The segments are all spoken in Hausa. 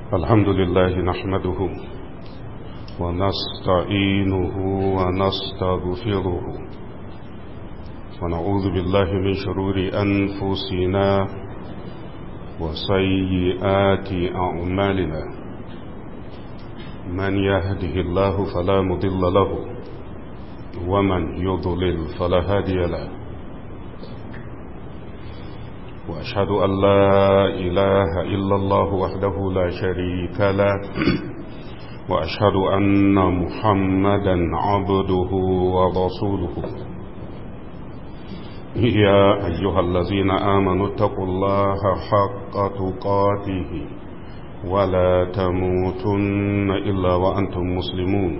الحمد لله نحمده ونستعينه ونستغفره ونعوذ بالله من شرور أنفسنا وسيئات أعمالنا من يهده الله فلا مضل له ومن يضلل فلا هادي له وأشهد أن لا إله إلا الله وحده لا شريك له وأشهد أن محمدا عبده ورسوله يا أيها الذين آمنوا اتقوا الله حق تقاته ولا تموتن إلا وأنتم مسلمون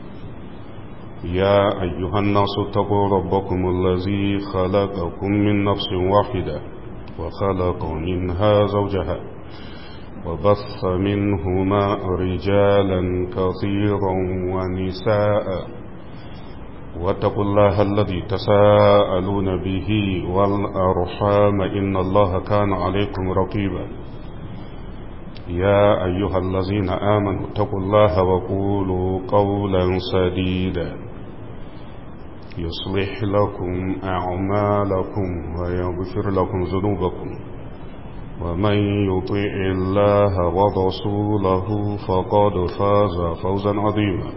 يا أيها الناس اتقوا ربكم الذي خلقكم من نفس واحدة وخلق منها زوجها وبث منهما رجالا كثيرا ونساء واتقوا الله الذي تساءلون به والأرحام إن الله كان عليكم رقيبا يا أيها الذين آمنوا اتقوا الله وقولوا قولا سديدا يصلح لكم أعمالكم ويغفر لكم ذنوبكم ومن يطيع الله ورسوله فقد فاز فوزا عظيما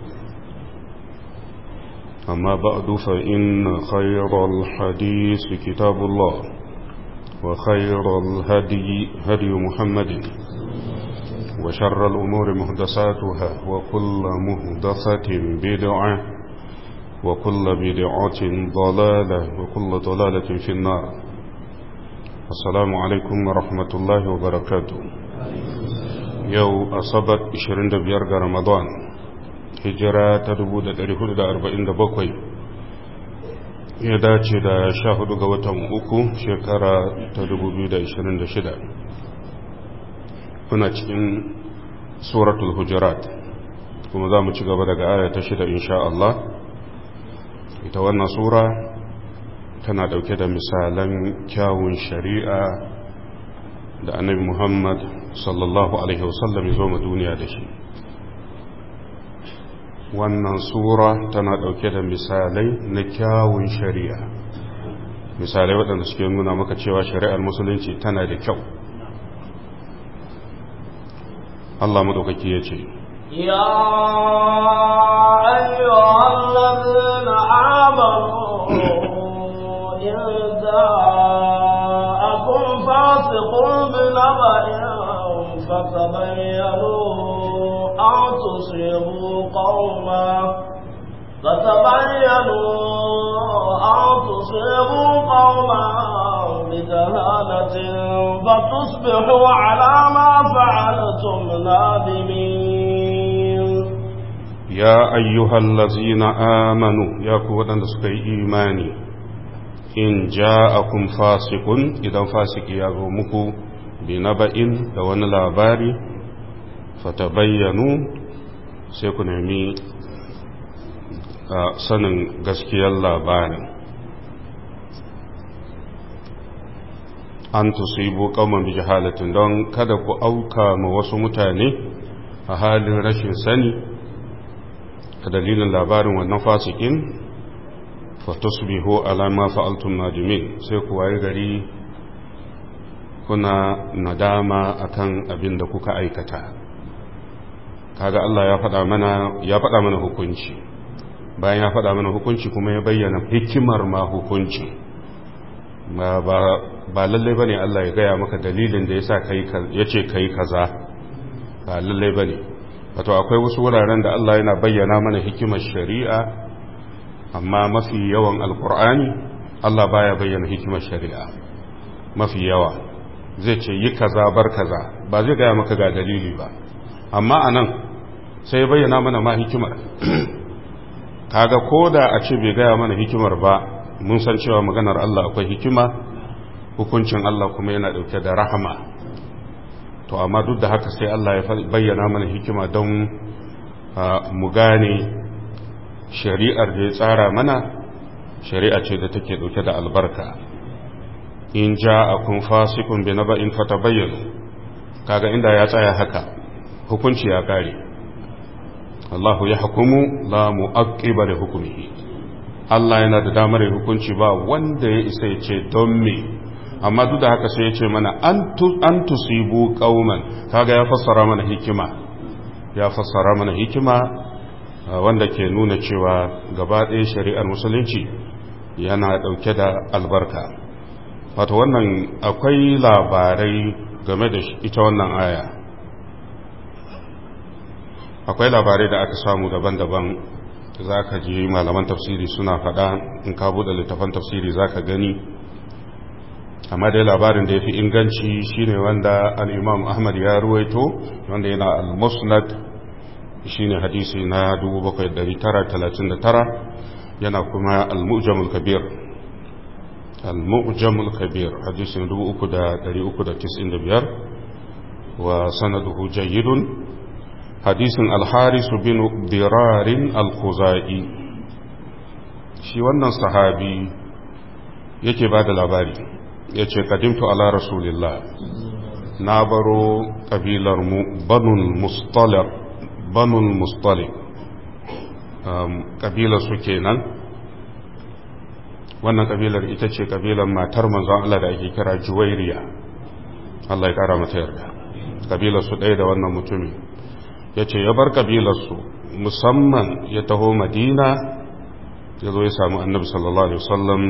أما بعد فإن خير الحديث كتاب الله وخير الهدي هدي محمد وشر الأمور مهدساتها وكل مهدسة بدعة وكل بدعة ضلالة وكل ضلالة في النار السلام عليكم ورحمة الله وبركاته يو أصبت 25 رمضان hijira ta 1447 ya dace da 14 ga watan uku shekara ta 2026 kuna cikin suratul hujurat kuma za mu ci gaba daga aya ta shida insha Allah ita wannan sura tana dauke da misalan kyawun shari'a da annabi Muhammad sallallahu alaihi wasallam ya zo ma duniya da shi wannan sura tana ɗauke da misalai na kyawun shari'a misalai waɗanda suke nuna maka cewa shari'ar musulunci tana da kyau Allah maɗaukaki ya ce ya ayyuhan ladina amanu in ja'akum fasiqun bi naba'in fatabayyanu أن تصيبوا قوما فتبينوا أن تصيبوا قوما بجهالة فتصبحوا على ما فعلتم نادمين يا أيها الذين آمنوا يا قوة سكي إيماني إن جاءكم فاسق إذا فاسق يغمكم بنبأ دون labari fatabayyanu sai ku nemi sanin gaskiyar labarin an tusibu kauman bi jahalatin don kada ku auka ma wasu mutane a halin rashin sani a dalilin labarin wannan fasikin fatusbihu alama fa'altum nadimin sai ku waye gari kuna nadama akan abin da kuka aikata kaga Allah ya faɗa mana ya faɗa mana hukunci bayan ya faɗa mana hukunci kuma ya bayyana hikimar ma hukunci ba ba lalle bane Allah ya gaya maka dalilin da yasa kai yace kai kaza ba lalle bane wato akwai wasu wuraren da Allah yana bayyana mana hikimar shari'a amma mafi yawan alqur'ani Allah baya bayyana hikimar shari'a mafi yawa zai ce yi kaza bar kaza ba zai gaya maka ga dalili ba amma anan sai bayyana mana ma hikimar kaga ko da a ce bai gaya mana hikimar ba mun san cewa maganar Allah akwai hikima hukuncin Allah kuma yana dauke da rahama to amma duk da haka sai Allah ya bayyana mana hikima don mu gane shari'ar da ya tsara mana shari'a ce da take dauke da albarka in ja'akum fasiqun bi naba'in fatabayyanu kaga inda ya tsaya haka hukunci ya kare Allahu ya hukumu la mu'aqqiba li hukmihi Allah yana da damar ya hukunci ba wanda ya isa ya ce don me amma duk da haka sai ya ce mana an tusibu qauman kaga ya fassara mana hikima ya fassara mana hikima wanda ke nuna cewa gaba ɗaya shari'ar musulunci yana ɗauke da albarka wato wannan akwai labarai game da ita wannan aya akwai labarai da aka samu daban-daban za ka ji malaman tafsiri suna faɗa in ka buɗe littafan tafsiri za ka gani amma dai labarin da ya fi inganci shine wanda al'imam ahmad ya ruwaito wanda yana al-musnad shine hadisi na 7939 yana kuma al-mu'jamul kabir al-mu'jamul kabir hadisin 3395 wa sanaduhu jayyidun hadisin al-haris bin dirarin al-khuzai shi wannan sahabi yake ba da labari ya ce kadimtu ala rasulillah na baro ƙabilarmu banul mustalib banul mustalib ƙabilar su kenan wannan ƙabilar ita ce ƙabilar matar manzon Allah da ake kira juwairiya Allah ya ƙara mata yarda ƙabilar su ɗaya da wannan mutumin ya ce ya bar ƙabilarsu musamman ya taho madina ya zo ya samu annabi sallallahu alaihi wasallam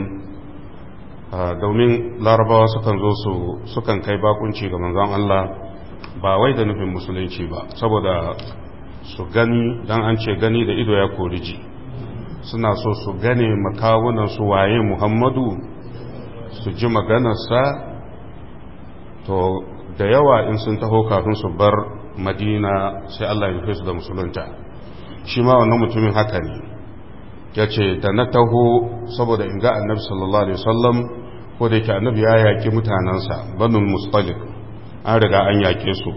domin larabawa sukan zo su sukan kai bakunci ga manzon Allah ba wai da nufin musulunci ba saboda su gani dan an ce gani da ido ya kori ji suna so su gane makawunan su waye muhammadu su ji maganarsa to da yawa in sun taho kafin su bar madina sai Allah ya nufe su da musulunta shi ma wannan mutumin haka ne ya ce da na taho saboda in ga annabi sallallahu alaihi wasallam ko da yake annabi ya yaƙi mutanensa banul mustalif an riga an yaƙe su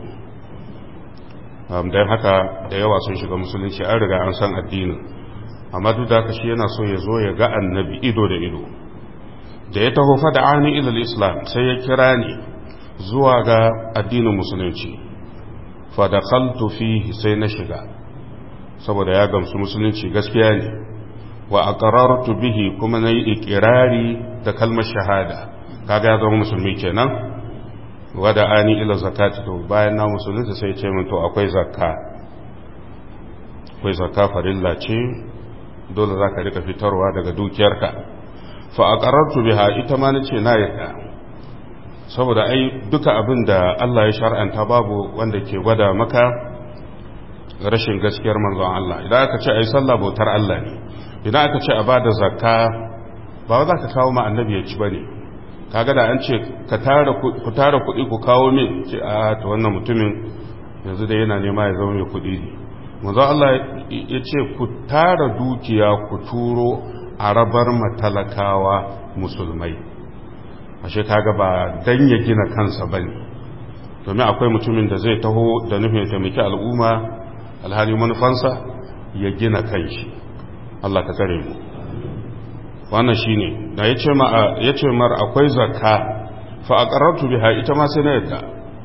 don haka da yawa sun shiga musulunci an riga an san addinin amma duk da haka shi yana so ya zo ya ga annabi ido da ido da ya taho fada ani ilal islam sai ya kira ni zuwa ga addinin musulunci fadakhaltu fihi sai na shiga saboda ya gamsu musulunci gaskiya ne wa aqrartu bihi kuma nayi ikirari da kalmar shahada kaga ya zama musulmi kenan wada ani ila zakati to bayan na musulunta sai ce min to akwai zakka akwai zakka farilla ce dole zaka rika fitarwa daga dukiyarka fa aqrartu biha ita ma nace na yarda saboda ai duka abin da Allah ya shar'anta babu wanda ke gwada maka rashin gaskiyar manzon Allah idan aka ce ai sallah bautar Allah ne idan aka ce a bada zakka ba za ka kawo ma annabi ya ci bane kaga da an ce ka tara ku tara kuɗi ku kawo min ce a to wannan mutumin yanzu da yana nema ya zama mai kuɗi ne manzon Allah ya ce ku tara dukiya ku turo a rabar matalakawa musulmai ashe kaga ba dan ya gina kansa bane domin akwai mutumin da zai taho da nufin taimaki al'umma alhali manufansa ya gina kanshi Allah ka tsare mu wannan shine da yace ma yace mar akwai zakka fa aqarrtu biha ita ma sai na yadda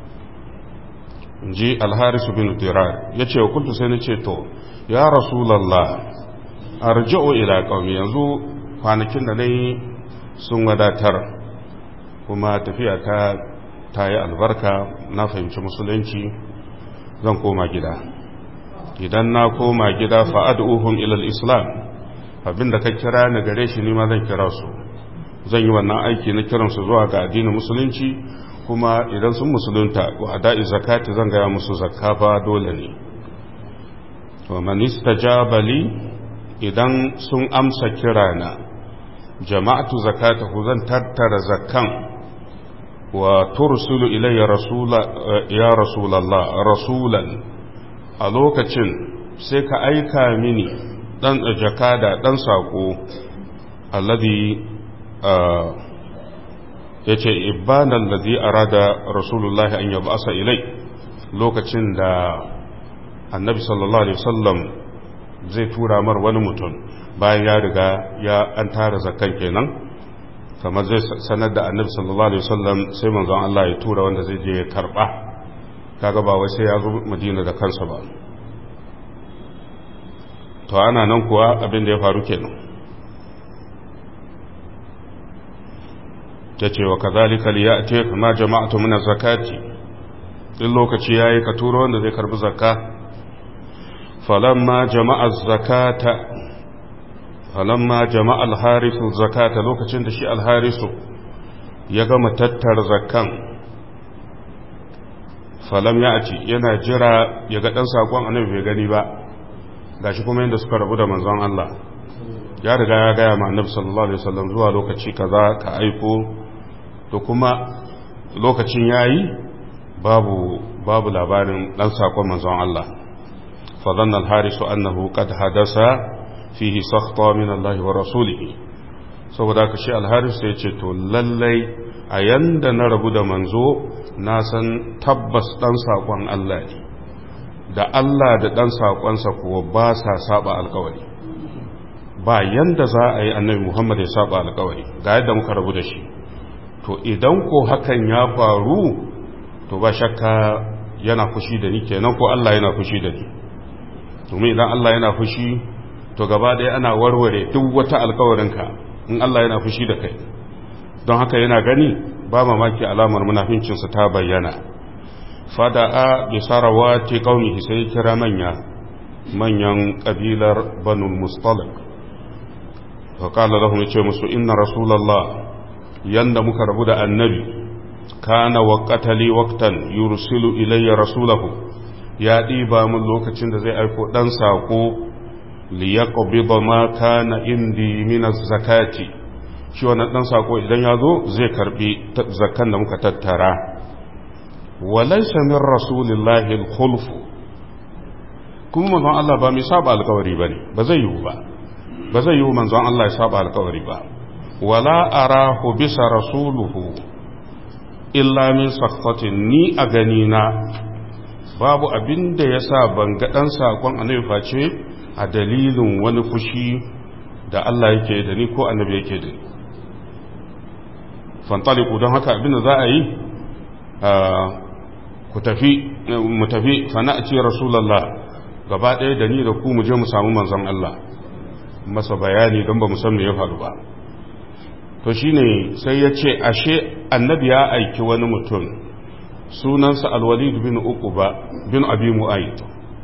inji al-haris bin dirar yace wa kuntu sai nace to ya rasulullah arji'u ila qaumi yanzu kwanakin da nayi sun wadatar kuma tafiya ta ta yi albarka na fahimci musulunci zan koma gida idan na koma gida fa'ad'uhum ilal islam abinda ka kira ni gare shi ni ma zan kira su zan yi wannan aiki na kiransu zuwa ga addinin musulunci kuma idan sun musulunta wa ada'i zakati zan gaya musu zakka fa dole ne to man istajaba li idan sun amsa kirana jama'atu zakatahu zan tattara zakkan wa tursulu ilayya rasula ya rasulallah rasulan a lokacin sai ka aika mini dan jakada dan sako alladhi yace ibanan ladhi arada rasulullahi an yab'asa ilai lokacin da annabi sallallahu alaihi wasallam zai tura mar wani mutum bayan ya riga ya an tara zakkan kenan kamar zai sanar da annabi sallallahu alaihi wasallam sai manzon Allah ya tura wanda zai je ya karba kaga ba wai sai ya zo madina da kansa ba to ana nan kuwa abin da ya faru kenan ta ce wa kazalika liya ce kama jama'atu min zakati in lokaci yayi ka turo wanda zai karbi zakka falamma jama'a zakata falamma jama'a al-harisu zakata lokacin da shi al-harisu ya gama tattara zakkan falam ya ci yana jira ya ga dan sakon annabi bai gani ba gashi kuma yanda suka rabu da manzon Allah ya riga ya gaya ma annabi sallallahu alaihi wasallam zuwa lokaci kaza ka aiko to kuma lokacin yayi babu babu labarin dan sakon manzon Allah fa dhanna al-harisu annahu qad hadasa fihi sakhta min Allah wa rasulihi saboda ka shi al-haris sai ce to lallai a yanda na rabu da manzo na san tabbas dan sakon Allah ne da Allah da dan sakonsa kuwa ba sa saba alkawari ba yanda za a yi annabi Muhammad ya saba alkawari ga yadda muka rabu da shi to idan ko hakan ya faru to ba shakka yana fushi da ni kenan ko Allah yana fushi da ni domin idan Allah yana fushi to gaba ɗaya ana warware duk wata alkawarinka in Allah yana fushi da kai don haka yana gani ba mamaki alamar munafincinsa ta bayyana fada'a bi sarawati qaumihi sai kira manya manyan kabilar banul mustalik fa qala lahum yace musu inna rasulullah yanda muka rabu da annabi kana waqatali waqtan yursilu ilayya rasulahu ya diba mun lokacin da zai aiko dan sako li yaqbida ma kana indi min az-zakati shi wannan dan sako idan ya zo zai karbi zakkan da muka tattara walaysa min rasulillahi al-khulf kuma manzon Allah ba mai saba alkawari bane ba zai yiwu ba ba zai yiwu manzon Allah ya saba alkawari ba wala arahu bisa rasuluhu illa min sakhatin ni a gani na babu abin da yasa ban ga dan sakon annabi face a dalilin wani fushi da Allah yake da ni ko annabi yake da ni fantaliku don haka abin da za a yi ku tafi mu tafi fana'ci rasulullah gaba ɗaya da ni da ku mu je mu samu manzon Allah masa bayani don ba mu san me ya faru ba to shine sai ya ce ashe annabi ya aiki wani mutum sunansa alwalid bin uquba bin abi mu'ayyid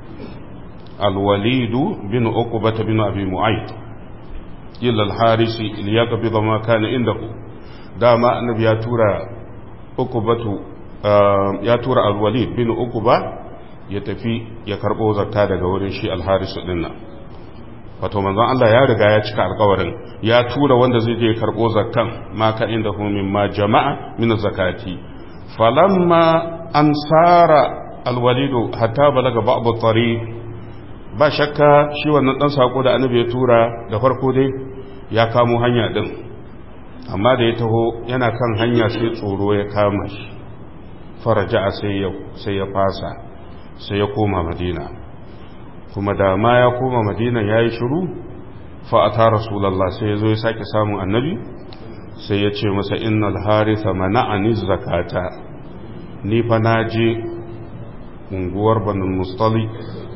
alwalid bin uquba bin abi mu'ayyid illa al-harisi liyaqbida ma kana indahu dama annabi ya tura uqubatu ya tura alwalid bin uquba ya tafi ya karbo zakka daga wurin shi al-harisu dinnan wato manzon Allah ya riga ya cika alkawarin ya tura wanda zai je karbo zakkan ma ka inda hu min ma jama'a min zakati falamma ansara alwalidu hatta balaga ba'd tariq ba shakka shi wannan dan sako da annabi ya tura da farko dai ya kamo hanya din amma da ya taho yana kan hanya sai tsoro ya kama shi faraja sai ya sai ya fasa sai ya koma madina kuma da ma ya koma madina ya yi shiru fa'ata rasulallah sai ya zo ya sake samun annabi sai ya ce masa innal harisa mana'ani zakata ni fa na je unguwar banin mustali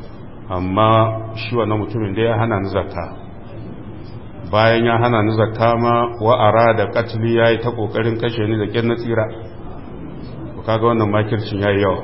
amma shi na mutumin da ya hana ni zakka bayan ya hana ni zakka ma wa'ara da katili ya yi ta ƙoƙarin kashe ni da ƙyan na tsira kaga wannan makircin ya yi yawa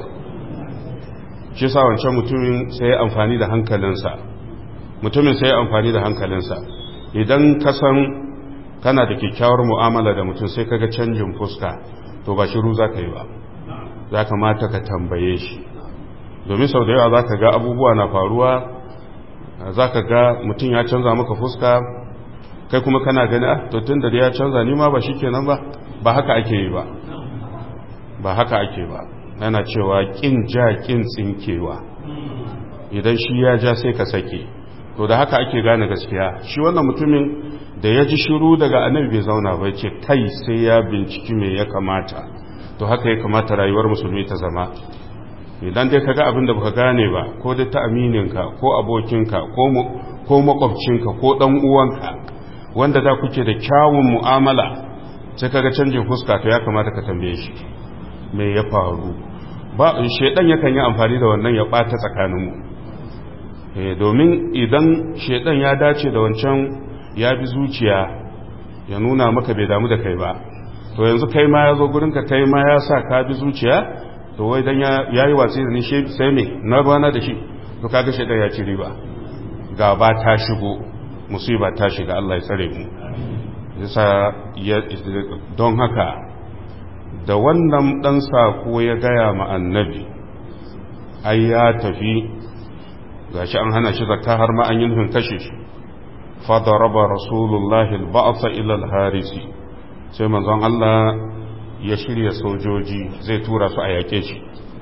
shi sa wancan mutumin sai ya amfani da hankalinsa mutumin sai ya amfani da hankalinsa idan ka san kana da kyakkyawar mu'amala da mutum sai kaga canjin fuska to ba shiru za ka yi ba za ka mata ka tambaye shi domin sau da yawa za ka ga abubuwa na faruwa za ka ga mutum ya canza maka fuska kai kuma kana gani ah to tun da ya canza ni ma ba shi kenan ba ba haka ake yi ba ba haka ake ba yana cewa kin ja kin tsinkewa idan shi ya ja sai ka sake to da haka ake gane gaskiya shi wannan mutumin da ya ji shiru daga annabi bai zauna ba ce kai sai ya binciki me ya kamata to haka ya kamata rayuwar musulmi ta zama idan dai kaga abin da baka gane ba ko da ta amininka ko abokinka ko makwabcinka ko dan uwanka wanda da kuke da kyawun mu'amala sai kaga canjin fuska to ya kamata ka tambaye shi me ya faru ba shedan yakan yi amfani da wannan ya bata tsakaninmu domin idan shedan ya dace da wancan ya bi zuciya ya nuna maka bai damu da kai ba to yanzu kai ma ya zo gurinka kai ma ya sa ka bi zuciya to wai dan ya yi watsi da ni sai me na bana da shi to kaga shedan ya ci riba gaba ta shigo musiba ta shiga Allah ya tsare mu yasa don haka da wannan dan sako ya gaya ma annabi ai ya tafi gashi an hana shi zakka har ma an yi nufin kashe shi fadaraba rasulullahi al-ba'sa ila al-harisi sai manzon Allah ya shirya sojoji zai tura su a yake shi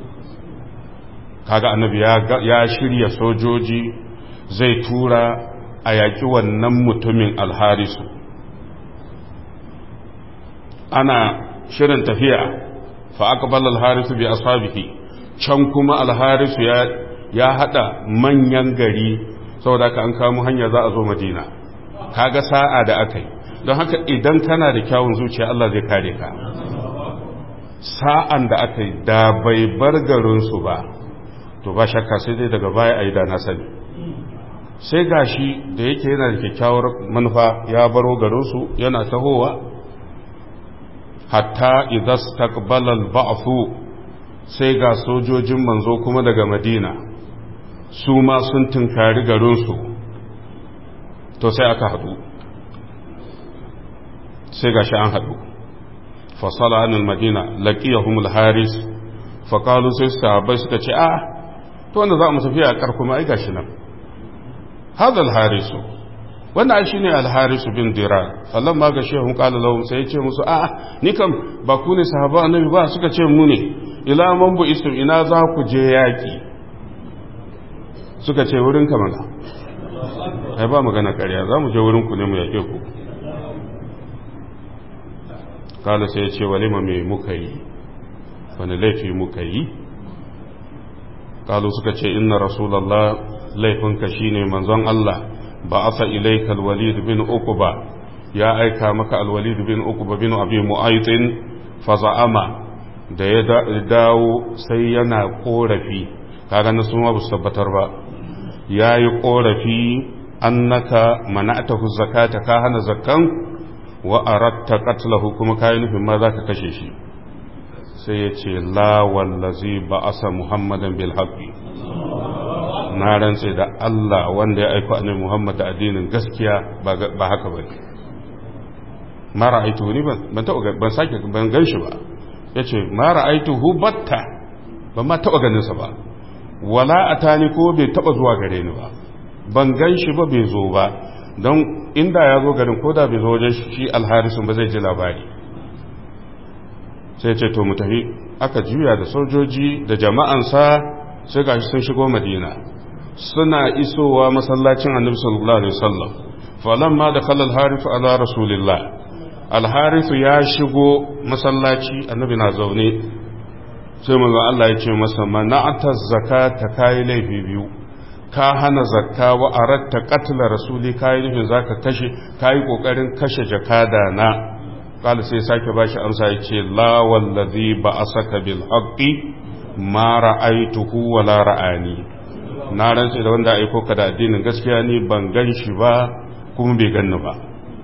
kaga annabi ya shirya sojoji zai tura a yaƙi wannan mutumin alharisu ana shirin tafiya fa aqbala alharisu bi ashabihi can kuma alharisu ya ya hada manyan gari saboda ka an kamo hanya za a zo madina kaga sa'a da akai don haka idan kana da kyawun zuciya Allah zai kare ka sa'an da akai da bai bar garinsu ba to ba shakka sai dai daga baya a yi da na sani sai gashi da yake yana da kyakkyawar manufa ya baro garinsu yana tahowa hatta idan takbalal ba'fu sai ga sojojin manzo kuma daga madina su ma sun tunkari garinsu to sai aka haɗu sai gashi an haɗu fasala anil madina laqiyahum al-haris faqalu sai sahabbai suka ce a to wanda za mu tafiya a kar kuma ai gashi nan hadha al-harisu wannan ai shine al-harisu bin dirar fallan ma ga shehun qala lahum sai ya ce musu a ni kam ba ku ne sahaba annabi ba suka ce mu ne ila man bu istum ina za ku je yaki suka ce wurin ka mana ai ba magana ƙarya za mu je wurin ku ne mu yake ku kala sai ya ce walima me muka yi wani laifi muka yi kalu suka ce inna rasulallah laifinka shine manzon Allah ba asa ilaika alwalid bin uqba ya aika maka alwalid bin uqba bin abi mu'aytin fa za'ama da ya dawo sai yana korafi kaga na suma ba su tabbatar ba yayi korafi annaka mana'tahu zakata ka hana zakkan wa aratta qatlahu kuma kai nufin ma zaka kashe shi sai ya ce la wallazi ba'asa muhammadan bil haqqi na rantse da Allah wanda ya aika annabi Muhammad da addinin gaskiya ba haka ba ne ma ra'aituhu ni ban taɓa ban sake ban ganshi ba yace ma ra'aituhu batta ban ma taɓa ganin sa ba wala atani ko bai taɓa zuwa gare ni ba ban ganshi ba bai zo ba don inda ya zo garin ko da bai zo wajen shi alharisun ba zai ji labari sai ce to mu tafi aka juya da sojoji da jama'ansa sai gashi sun shigo madina suna isowa masallacin annabi sallallahu alaihi wasallam falamma da khalal harifu ala rasulillah alharifu ya shigo masallaci annabi na zaune sai manzo Allah ya ce masa mana'ata zakata kai laifi biyu ka hana zakka wa aratta qatla rasuli kai nufin zaka kashe kai kokarin kashe jakada na qala sai sake bashi amsa ya ce la wallazi ba'asaka bil haqqi ma ra'aituhu wa la ra'ani na rantse da wanda aiko ka da addinin gaskiya ni ban gan shi ba kuma bai ganni ba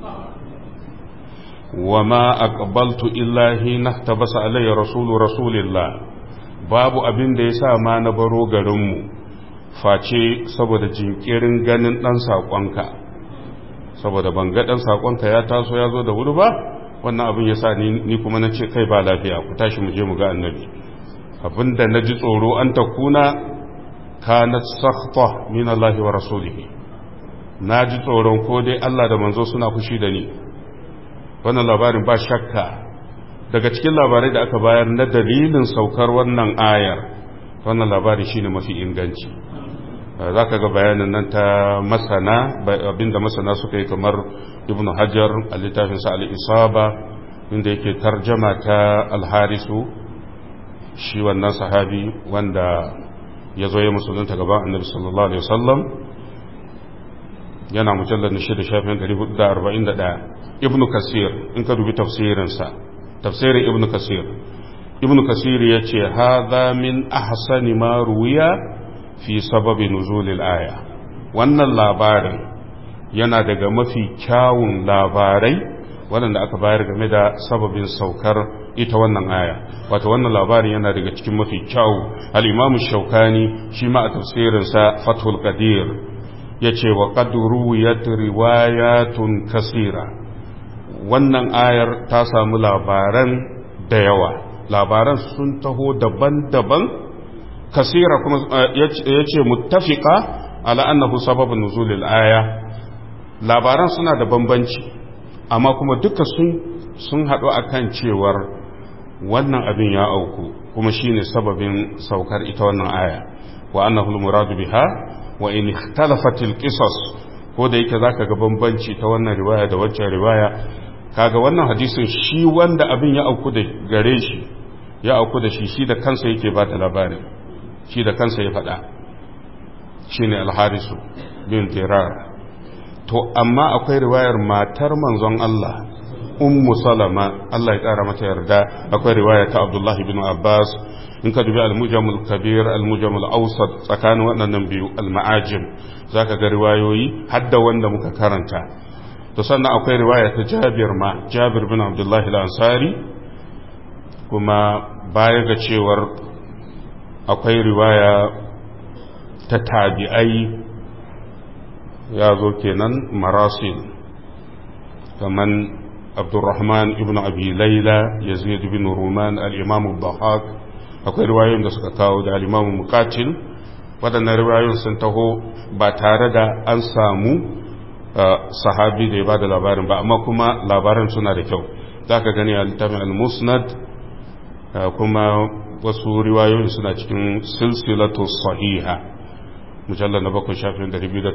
wa ma aqbaltu illa hina tabasa alayya rasulu rasulillah babu abin da yasa ma na baro garin mu face saboda jinkirin ganin dan sakonka saboda ban ga dan sakonka ya taso ya zo da wuri ba wannan abin yasa ni ni kuma nace kai ba lafiya ku tashi mu je mu ga annabi abinda naji tsoro an takuna kanat sakhta min Allah wa rasulihi naji tsoron ko dai Allah da manzo suna fushi da ni wannan labarin ba shakka daga cikin labarai da aka bayar na dalilin saukar wannan ayar wannan labari shine mafi inganci zaka ga bayanin nan ta masana abinda masana suka yi kamar ibnu hajar a littafin sa al-isaba inda yake tarjama ta al-harisu shi wannan sahabi wanda ya zo ya musulunta gaban annabi sallallahu alaihi wasallam yana mujallar na shida shafin 441 ibnu kasir in ka dubi tafsirinsa tafsirin ibnu kasir ibn kasir ya ce haza min ahsani ma ruwiya fi sababi nuzulil aya wannan labarin yana daga mafi kyawun labarai waɗanda aka bayar game da sababin saukar ita wannan aya wato wannan labarin yana daga cikin mafi kyawu al-imam shaukani shi ma a tafsirinsa fathul qadir yace wa qad ruwiyat riwayatun kasira wannan ayar ta samu labaran da yawa labaran sun taho daban-daban kasira kuma yace muttafiqa ala annahu sababun nuzulil aya labaran suna da bambanci amma kuma duka sun sun haɗu akan cewar wannan abin ya auku kuma shine sababin saukar ita wannan aya wa annahu al-muradu biha wa in ikhtalafat al-qisas ko da yake zaka ga bambanci ta wannan riwaya da waccan riwaya kaga wannan hadisin shi wanda abin ya auku da gare shi ya auku da shi shi da kansa yake ba da labarin shi da kansa ya faɗa shine al-harisu bin dirar to amma akwai riwayar matar manzon Allah ummu salama Allah ya kara mata yarda akwai riwaya ta Abdullahi bin Abbas in ka dubi al-mujamul kabir al-mujamul awsat tsakanin waɗannan biyu al-ma'ajim zaka ga riwayoyi hadda wanda muka karanta to sannan akwai riwaya ta Jabir ma Jabir bin Abdullah al-Ansari kuma baya ga cewar akwai riwaya ta tabi'ai ya zo kenan marasil kaman abdurrahman ibn abi laila yazid bin ruman al-imam al-bahaq akwai riwayoyin da suka kawo da al-imam muqatil waɗannan riwayoyin sun taho ba tare da an samu sahabi da ya ba da labarin ba amma kuma labaran suna da kyau za ka gani a littafin al-musnad kuma wasu riwayoyin suna cikin silsilatu sahiha mujallar na bakwai shafin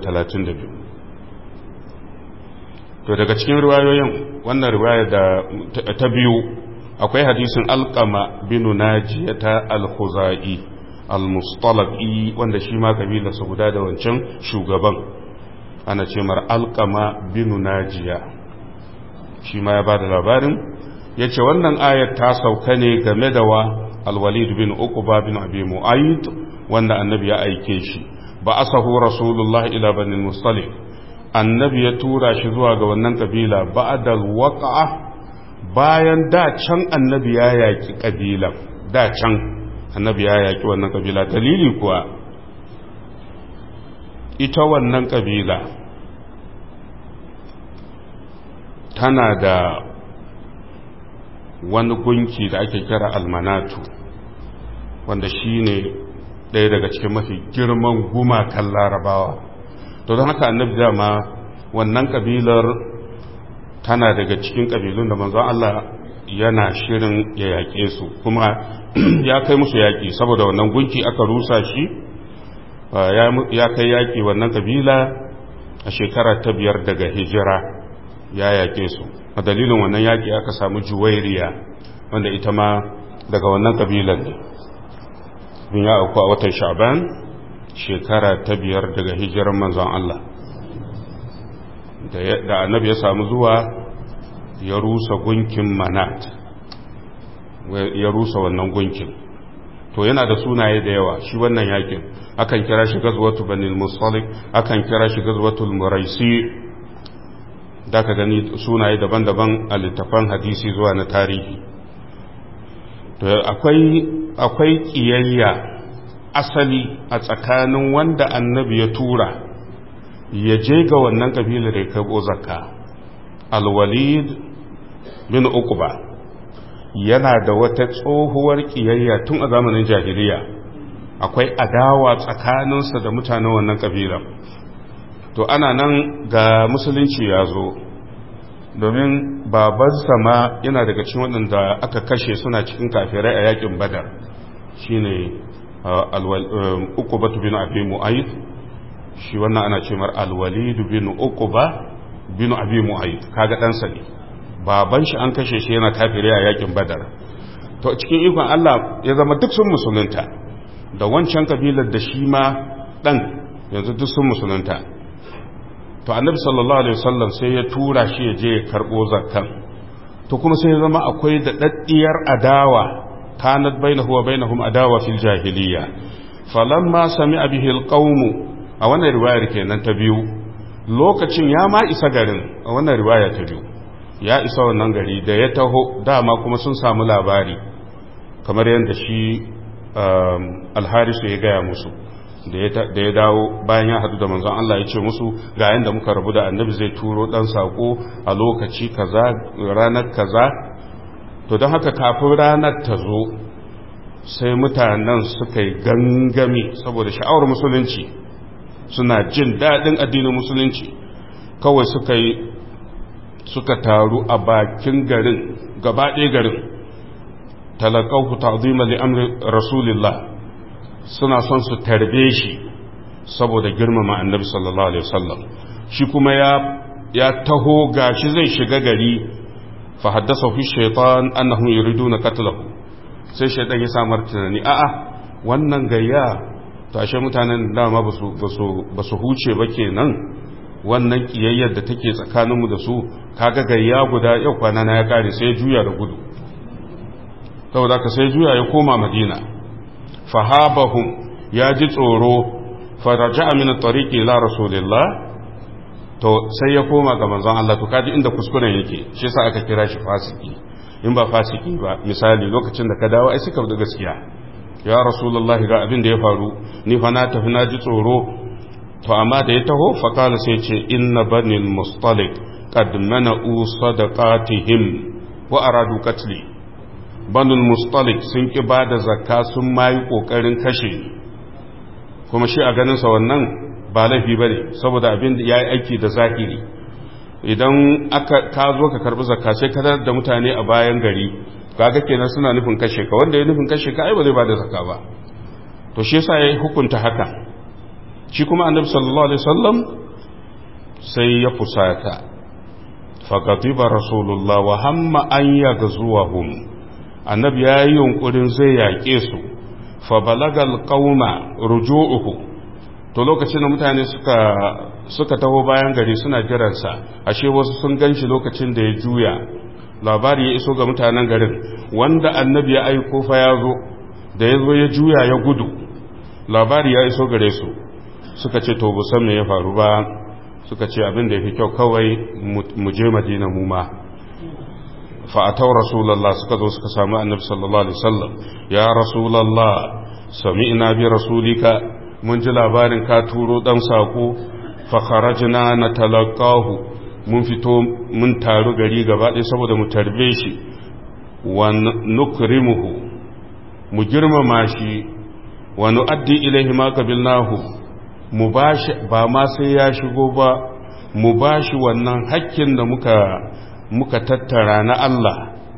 232 to daga cikin riwayoyin wannan riwaya da ta biyu akwai hadisin alkama binu najiya ta al-khuzai al-mustalaqi wanda shi ma kabilarsa guda da wancan shugaban ana ce mar alkama binu najiya shi ma ya ba da labarin ya ce wannan ayat ta sauka ne game da wa alwalid bin uquba bin abi mu'ayyid wanda annabi ya aike shi ba asahu rasulullah ila bani mustalik annabi ya tura shi zuwa ga wannan kabila ba'dal waqa'a bayan da can annabi ya yaki kabila da can annabi ya yaki wannan kabila dalili kuwa ita wannan kabila tana da wani gunki da ake kira almanatu wanda shi ne ɗaya daga cikin mafi girman gumakan larabawa to don haka annabi dama wannan kabilar tana daga cikin kabilun da manzon Allah yana shirin ya yaƙe su kuma ya kai musu yaƙi saboda wannan gunki aka rusa shi ya kai yaƙi wannan kabila a shekara ta biyar daga hijira ya yaƙe su a dalilin wannan yaƙi aka samu juwairiya wanda ita ma daga wannan kabilan ne bin ya auku a watan sha'ban shekara ta biyar daga hijirar manzon Allah da annabi ya samu zuwa ya rusa gunkin manat ya rusa wannan gunkin to yana da sunaye da yawa shi wannan yakin akan kira shi gazwatu banil musalik akan kira shi gazwatul muraisi da ka gani sunaye daban-daban a littafan hadisi zuwa na tarihi to akwai akwai kiyayya asali a tsakanin wanda annabi ya tura ya je ga wannan kabilar da karɓo zakka alwalid bin uqba yana da wata tsohuwar kiyayya tun a zamanin jahiliya akwai adawa tsakaninsa da mutanen wannan kabila to ana nan ga musulunci ya zo domin babansa ma yana daga cikin waɗanda aka kashe suna cikin kafirai a yakin badar shine uqbatu bin abi mu'ayyid shi wannan ana ce mar alwalid bin uqba bin abi mu'ayyid kaga ɗansa ne baban shi an kashe shi yana kafirai a yakin badar to cikin ikon Allah ya zama duk sun musulunta da wancan kabilar da shi ma ɗan yanzu duk sun musulunta to annabi sallallahu alaihi wasallam sai ya tura shi ya je ya karbo zakkan to kuma sai ya zama akwai da daddiyar adawa kanat bainahu wa bainahum adawa fil jahiliya falamma sami'a bihi alqawm a wannan riwayar kenan ta biyu lokacin ya ma isa garin a wannan riwaya ta biyu ya isa wannan gari da ya taho dama kuma sun samu labari kamar yadda shi alharisu ya gaya musu da ya dawo bayan ya hadu da manzon Allah ya ce musu ga yanda muka rabu da annabi zai turo dan sako a lokaci kaza ranar kaza to don haka kafin ranar ta zo sai mutanen suka yi gangami saboda sha'awar musulunci suna jin daɗin addinin musulunci kawai suka yi suka taru a bakin garin gaba ɗaya garin talakauku ta'zima li amri rasulillah suna son su tarbe shi saboda girmama annabi sallallahu alaihi wasallam shi kuma ya ya taho gashi zai shiga gari fa haddasa fi shaytan annahum yuriduna qatlahu sai shaytan ya samar tunani a'a wannan gayya to ashe mutanen dama basu basu basu huce ba kenan wannan kiyayyar da take tsakaninmu da su kaga gayya guda yau kwana na ya kare sai ya juya da gudu saboda ka sai juya ya koma madina fahabahum ya ji tsoro faraja min tariqi ila rasulillah to sai ya koma ga manzon Allah to kaji inda kuskuren yake shi yasa aka kira shi fasiki in ba fasiki ba misali lokacin da ka dawo ai suka da gaskiya ya rasulullah ga abin da ya faru ni fa na tafi na ji tsoro to amma da ya taho fa kala sai ce inna banil mustalik qad mana'u sadaqatihim wa aradu qatli banul mustalik sun ki ba da zakka sun mayi kokarin kashe kuma shi a ganinsa wannan ba laifi ba ne saboda abin da ya yi aiki da zahiri idan aka ka zo ka karbi zakka sai ka da mutane a bayan gari kaga kenan suna nufin kashe ka wanda ya nufin kashe ka ai ba zai ba da zakka ba to shi yasa ya hukunta haka shi kuma annabi sallallahu alaihi wasallam sai ya fusata faqatiba rasulullah wa hamma an yaghzuwahum annabi ya yi yunkurin zai yaƙe su fa balagal qauma ruju'uhu to lokacin da mutane suka suka taho bayan gari suna jiransa ashe wasu sun ganshi lokacin da ya juya labari ya iso ga mutanen garin wanda annabi ya aiko fa ya zo da ya zo ya juya ya gudu labari ya iso gare su suka ce to bu san me ya faru ba suka ce abin da ya fi kyau kawai mu je madina mu ma fa'atau rasulallah suka zo suka samu annabi sallallahu alaihi wasallam ya rasulallah sami'na bi rasulika mun ji labarin ka turo dan sako fa kharajna natalaqahu mun fito mun taru gari gaba ɗaya saboda mu tarbe shi wa nukrimuhu mu girmama shi wa nu'addi ilaihi ma qabilnahu mu bashi ba ma sai ya shigo ba mu bashi wannan hakkin da muka muka tattara na Allah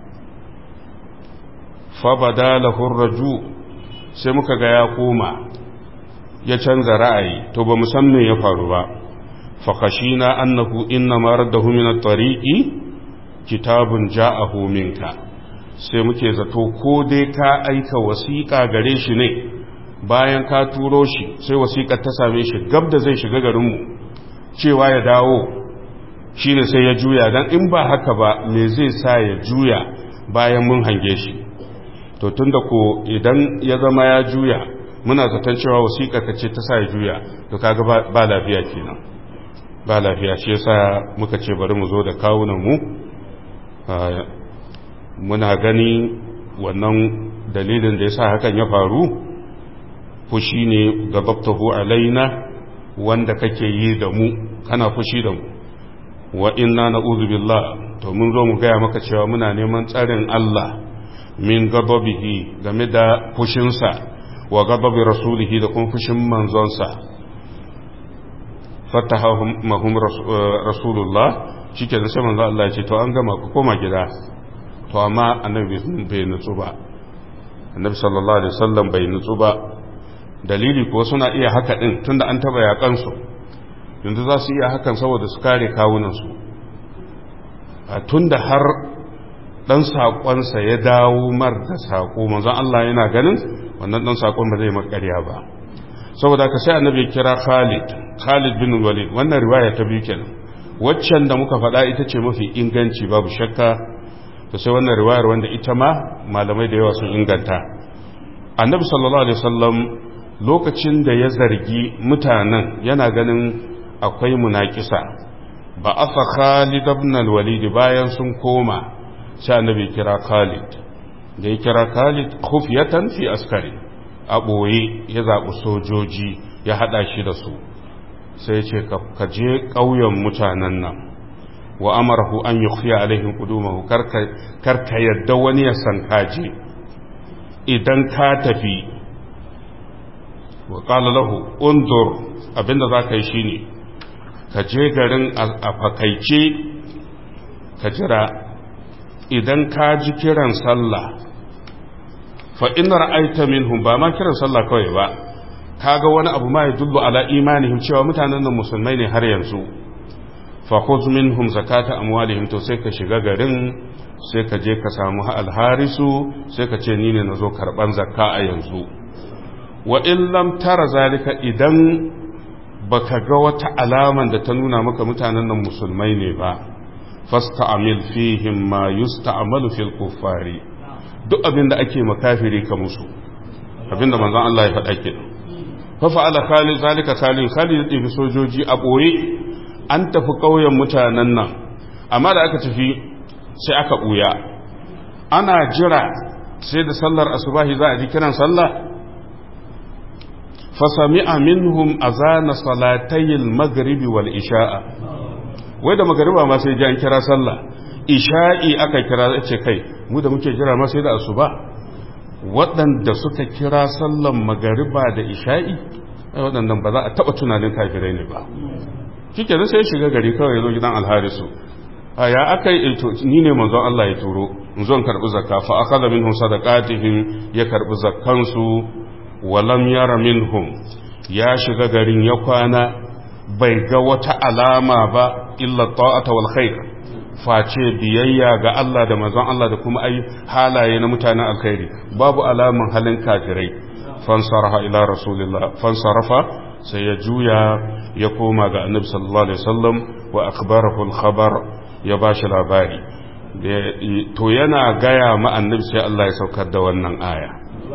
fabada lahur raju sai muka ga ya koma ya canza ra'ayi to ba mu san me ya faru ba fa khashina annahu inna ma raddahu min at-tariqi kitabun ja'ahu minka sai muke zato ko dai ka aika wasiƙa gare shi ne bayan ka turo shi sai wasiƙar ta same shi gab da zai shiga garinmu cewa ya dawo shi ne sai ya juya don in ba haka ba me zai sa ya juya bayan mun hange shi to tun da ko idan ya zama ya juya muna zaton cewa wasiƙa ka ce ta sa ya juya to kaga ba lafiya kenan ba lafiya shi yasa muka ce bari mu zo da kawunan mu muna gani wannan dalilin da yasa hakan ya faru fushi ne gababtahu alaina wanda kake yi da mu kana fushi da mu wa inna na'udhu billah to mun zo mu gaya maka cewa muna neman tsarin Allah min gababihi game da fushinsa wa gababi rasulihi da kuma fushin manzonsa fatahahum rasulullah shike da sai manzo Allah ya ce to an gama ku koma gida to amma annabi bai nutsu ba annabi sallallahu alaihi wasallam bai nutsu ba dalili kuwa suna iya haka din tunda an taba yakan su yanzu za su iya hakan saboda su kare kawunansu tun da har ɗan saƙonsa ya dawo mar da saƙo manzon Allah yana ganin wannan ɗan saƙon ba zai makarya ba saboda ka sai annabi kira Khalid Khalid bin Walid wannan riwaya ta biyu kenan waccan da muka faɗa ita ce mafi inganci babu shakka to sai wannan riwayar wanda ita ma malamai da yawa sun inganta annabi sallallahu alaihi wasallam lokacin da ya zargi mutanen yana ganin akwai munakisa ba afa Khalid ibn al-Walid bayan sun koma sai annabi kira Khalid da ya kira Khalid khufyatan fi askari a boye ya zabi sojoji ya hada shi da su sai ce ka je ƙauyen mutanen nan wa amarahu an yukhfiya alaihim qudumahu karka karka yadda wani ya san kaje idan ka tafi wa qala lahu undur abinda zaka yi shine ka je garin a fakaice ka jira idan ka ji kiran sallah fa in ra'aita minhum ba ma kiran sallah kawai ba kaga wani abu ma yadullu ala imanihim cewa mutanen nan musulmai ne har yanzu fa khudh minhum zakata amwalihim to sai ka shiga garin sai ka je ka samu alharisu sai ka ce ni ne nazo karban zakka a yanzu wa in lam tara zalika idan baka ga wata alaman da ta nuna maka mutanen nan musulmai ne ba fasta'amil fihim ma yusta'malu fil kuffari duk abin da ake makafiri ka musu abin da manzon Allah ya faɗa ke fa fa'ala khalid zalika khalid khalid ya sojoji a boye an tafi ƙauyen mutanen nan amma da aka tafi sai aka buya ana jira sai da sallar asubahi za a ji kiran sallah fasami'a minhum azana salatayil maghribi wal isha'a wai da magariba ma sai ji an kira sallah isha'i aka kira ce kai mu da muke jira ma sai da asuba waɗanda suka kira sallan magariba da isha'i waɗannan ba za a taɓa tunanin kafirai ne ba kike da sai shiga gari kawai zo gidan alharisu a ya aka yi ni ne manzon Allah ya turo in zo karɓi zakka fa akhadha minhum sadaqatihim ya karɓi zakkansu walam yara minhum ya shiga garin ya kwana bai ga wata alama ba illa ta'ata wal khair face biyayya ga Allah da manzon Allah da kuma ai halaye na mutanen alkhairi babu alaman halin kafirai fansaraha ila rasulillah fansarafa sai ya juya ya koma ga annabi sallallahu alaihi wasallam wa akhbarahu al-khabar ya bashi labari to yana gaya ma annabi sai Allah ya saukar da wannan aya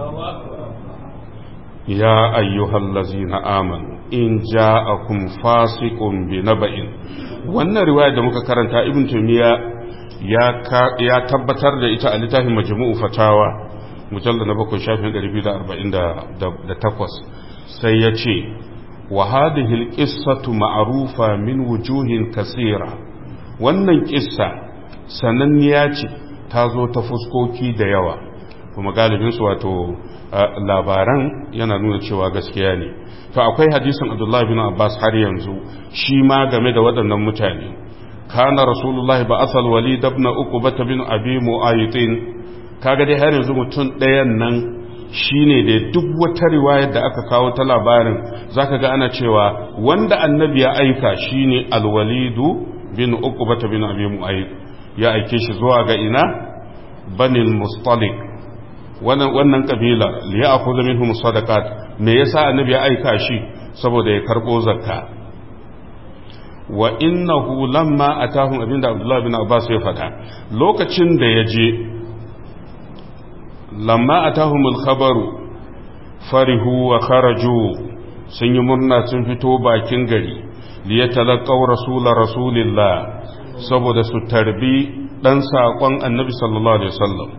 يا أيها الذين آمنوا إن جاءكم فاسق بنبأ wannan riwaya da muka karanta ibn tumiya ya tabbatar da ita a littafin majmu'u fatawa mujalla na bakwai shafin 248 sai ya ce wa hadhihi alqissatu ma'rufa min wujuhin kasira wannan kissa sananniya ce ta zo ta fuskoki da yawa kuma galibinsu wato labaran yana nuna cewa gaskiya ne to akwai hadisin abdullahi bin abbas har yanzu shi ma game da waɗannan mutane kana rasulullahi ba asal walid ibn uqba bin abi mu'aytin kaga dai har yanzu mutum ɗayan nan shine da duk wata riwayar da aka kawo ta labarin zaka ga ana cewa wanda annabi ya aika shine alwalidu bin uqba bin abi mu'ayyid ya aike shi zuwa ga ina banil mustalik wannan kabila liya akuza minhum sadaqat me yasa annabi ya aika shi saboda ya karbo zakka wa innahu lamma atahum abinda abdullahi bin abbas ya fada lokacin da ya je lamma atahum al-khabaru farihu wa kharaju sun yi murna sun fito bakin gari liyatalaqaw rasula rasulillah saboda su tarbi dan sakon annabi sallallahu alaihi wasallam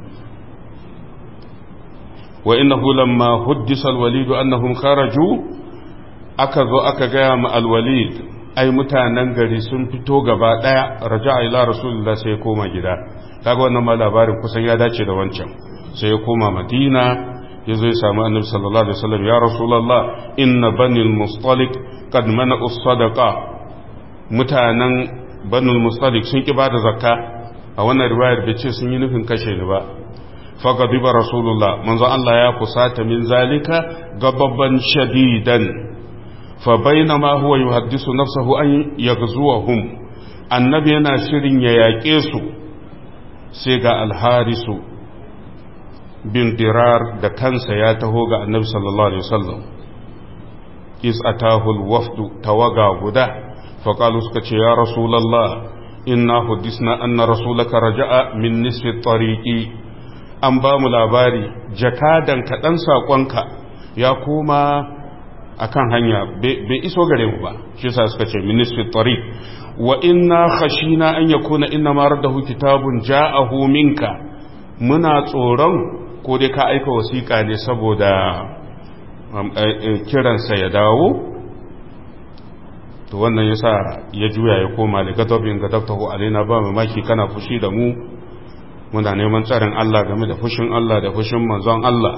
وإنه لما حدث الوليد أنهم خرجوا أكذو أكغا مع الوليد أي متانن gari sun fito gaba daya raja'a ila rasulullah sai ya koma gida kaga wannan ma labarin kusan ya dace da wancan sai ya koma madina ya zo ya samu annabi sallallahu alaihi wasallam ya rasulullah inna banil mustalik qad mana'u sadaqa mutanen banul mustalik sun ki bada zakka a wannan riwayar bai ce sun yi nufin kashe ni ba فغضب رسول الله منذ الله يا فسات من ذلك غضبا شديدا فبينما هو يحدث نفسه أن يغزوهم النبي yana shirin ya yaƙe su sai ga alharisu bin dirar da kansa ya taho ga annabi sallallahu alaihi wasallam is atahul wafdu tawaga guda faƙalu suka ce ya rasulallah inna hudisna anna rasulaka raja'a min nisfi tariqi an ba mu labari jakadan kaɗan saƙonka ya koma akan hanya bai iso gare mu ba shi yasa suka ce min nisfi tariq wa inna khashina an yakuna inna ma raddahu kitabun ja'ahu minka muna tsoron ko dai ka aika wasiƙa ne saboda kiransa ya dawo to wannan yasa ya juya ya koma da gadabin gadabtahu alaina ba mamaki kana fushi da mu muna neman tsarin Allah game da fushin Allah da fushin manzon Allah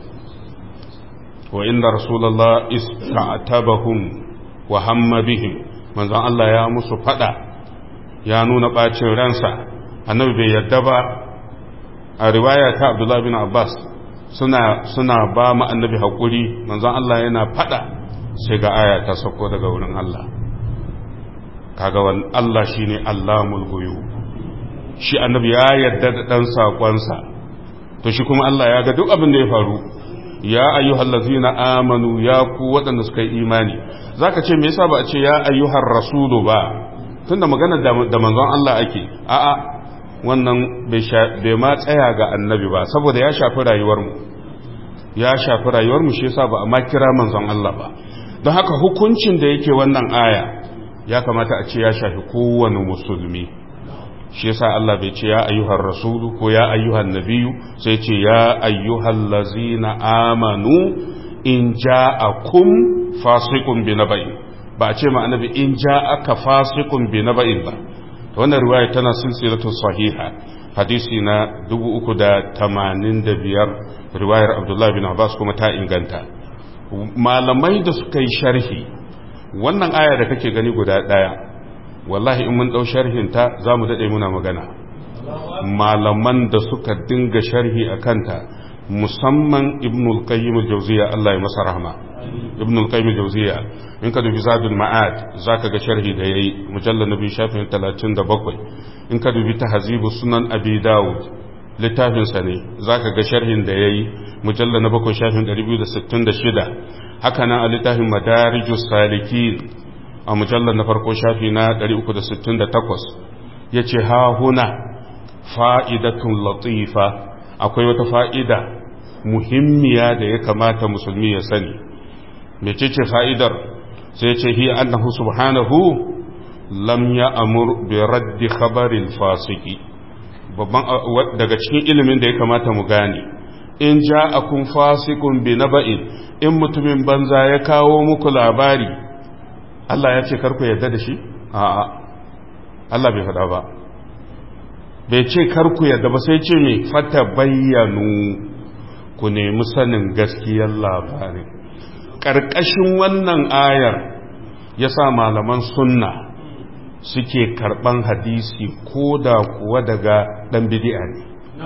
wa inda rasulullah ista'tabahum wa hamma bihim manzon Allah ya musu fada ya nuna bacin ransa annabi bai yadda ba a riwaya ta Abdullah bin Abbas suna suna ba mu annabi hakuri manzon Allah yana fada sai ga aya ta sauko daga wurin Allah kaga wal Allah shine Allahul ghuyub shi annabi ya yarda da dan sakonsa to shi kuma Allah ya ga duk abin da ya faru ya ayyuhallazina amanu ya ku waɗanda suka yi imani zaka ce me yasa ba a ce ya ayyuhar rasulu ba tunda magana da manzon Allah ake a'a wannan bai ma tsaya ga annabi ba saboda ya shafi rayuwar mu ya shafi rayuwar mu shi yasa ba a ma kira manzon Allah ba don haka hukuncin da yake wannan aya ya kamata a ce ya shafi kowane musulmi shi yasa Allah bai ce ya ayyuhar rasulu ko ya ayyuhan nabiyu sai ce ya ayyuhal lazina amanu in ja'akum fasiqun bi naba'in ba a ce ma annabi in ja'aka fasiqun bi naba'in ba wannan riwaya tana silsilatu sahiha hadisi na 385 riwayar Abdullah bin Abbas kuma ta inganta malamai da suka yi sharhi wannan aya da kake gani guda daya wallahi in mun ɗau sharhinta za mu daɗe muna magana malaman da suka dinga sharhi a kanta musamman ibnul qayyim al-jawziya Allah ya masa rahma ibnul qayyim al-jawziya in ka dubi zadul ma'ad zaka ga sharhi da yayi mujallal nabi shafin 37 in ka dubi tahzibu sunan abi daud littafin sa ne zaka ga sharhin da yayi mujallal na 7 shafin 266 haka nan a littafin madarijus salikin a mujallar na farko shafi na 368 ya ce ha huna fa'idatun latifa akwai wata fa'ida muhimmiya da ya kamata musulmi ya sani mecece fa'idar sai ce hi annahu subhanahu lam ya amur bi raddi khabaril fasiki babban daga cikin ilimin da ya kamata mu gane in ja akun fasikun bi naba'in in mutumin banza ya kawo muku labari Allah ya ce karku yarda da shi? A'a, Allah bai faɗa ba. Bai ce karku yarda ba sai ce mai fata bayyanu ku nemi sanin gaskiyar labarin. Ƙarƙashin wannan ayar ya sa malaman sunna suke karɓan hadisi ko da kuwa daga ɗan bidi'a ne.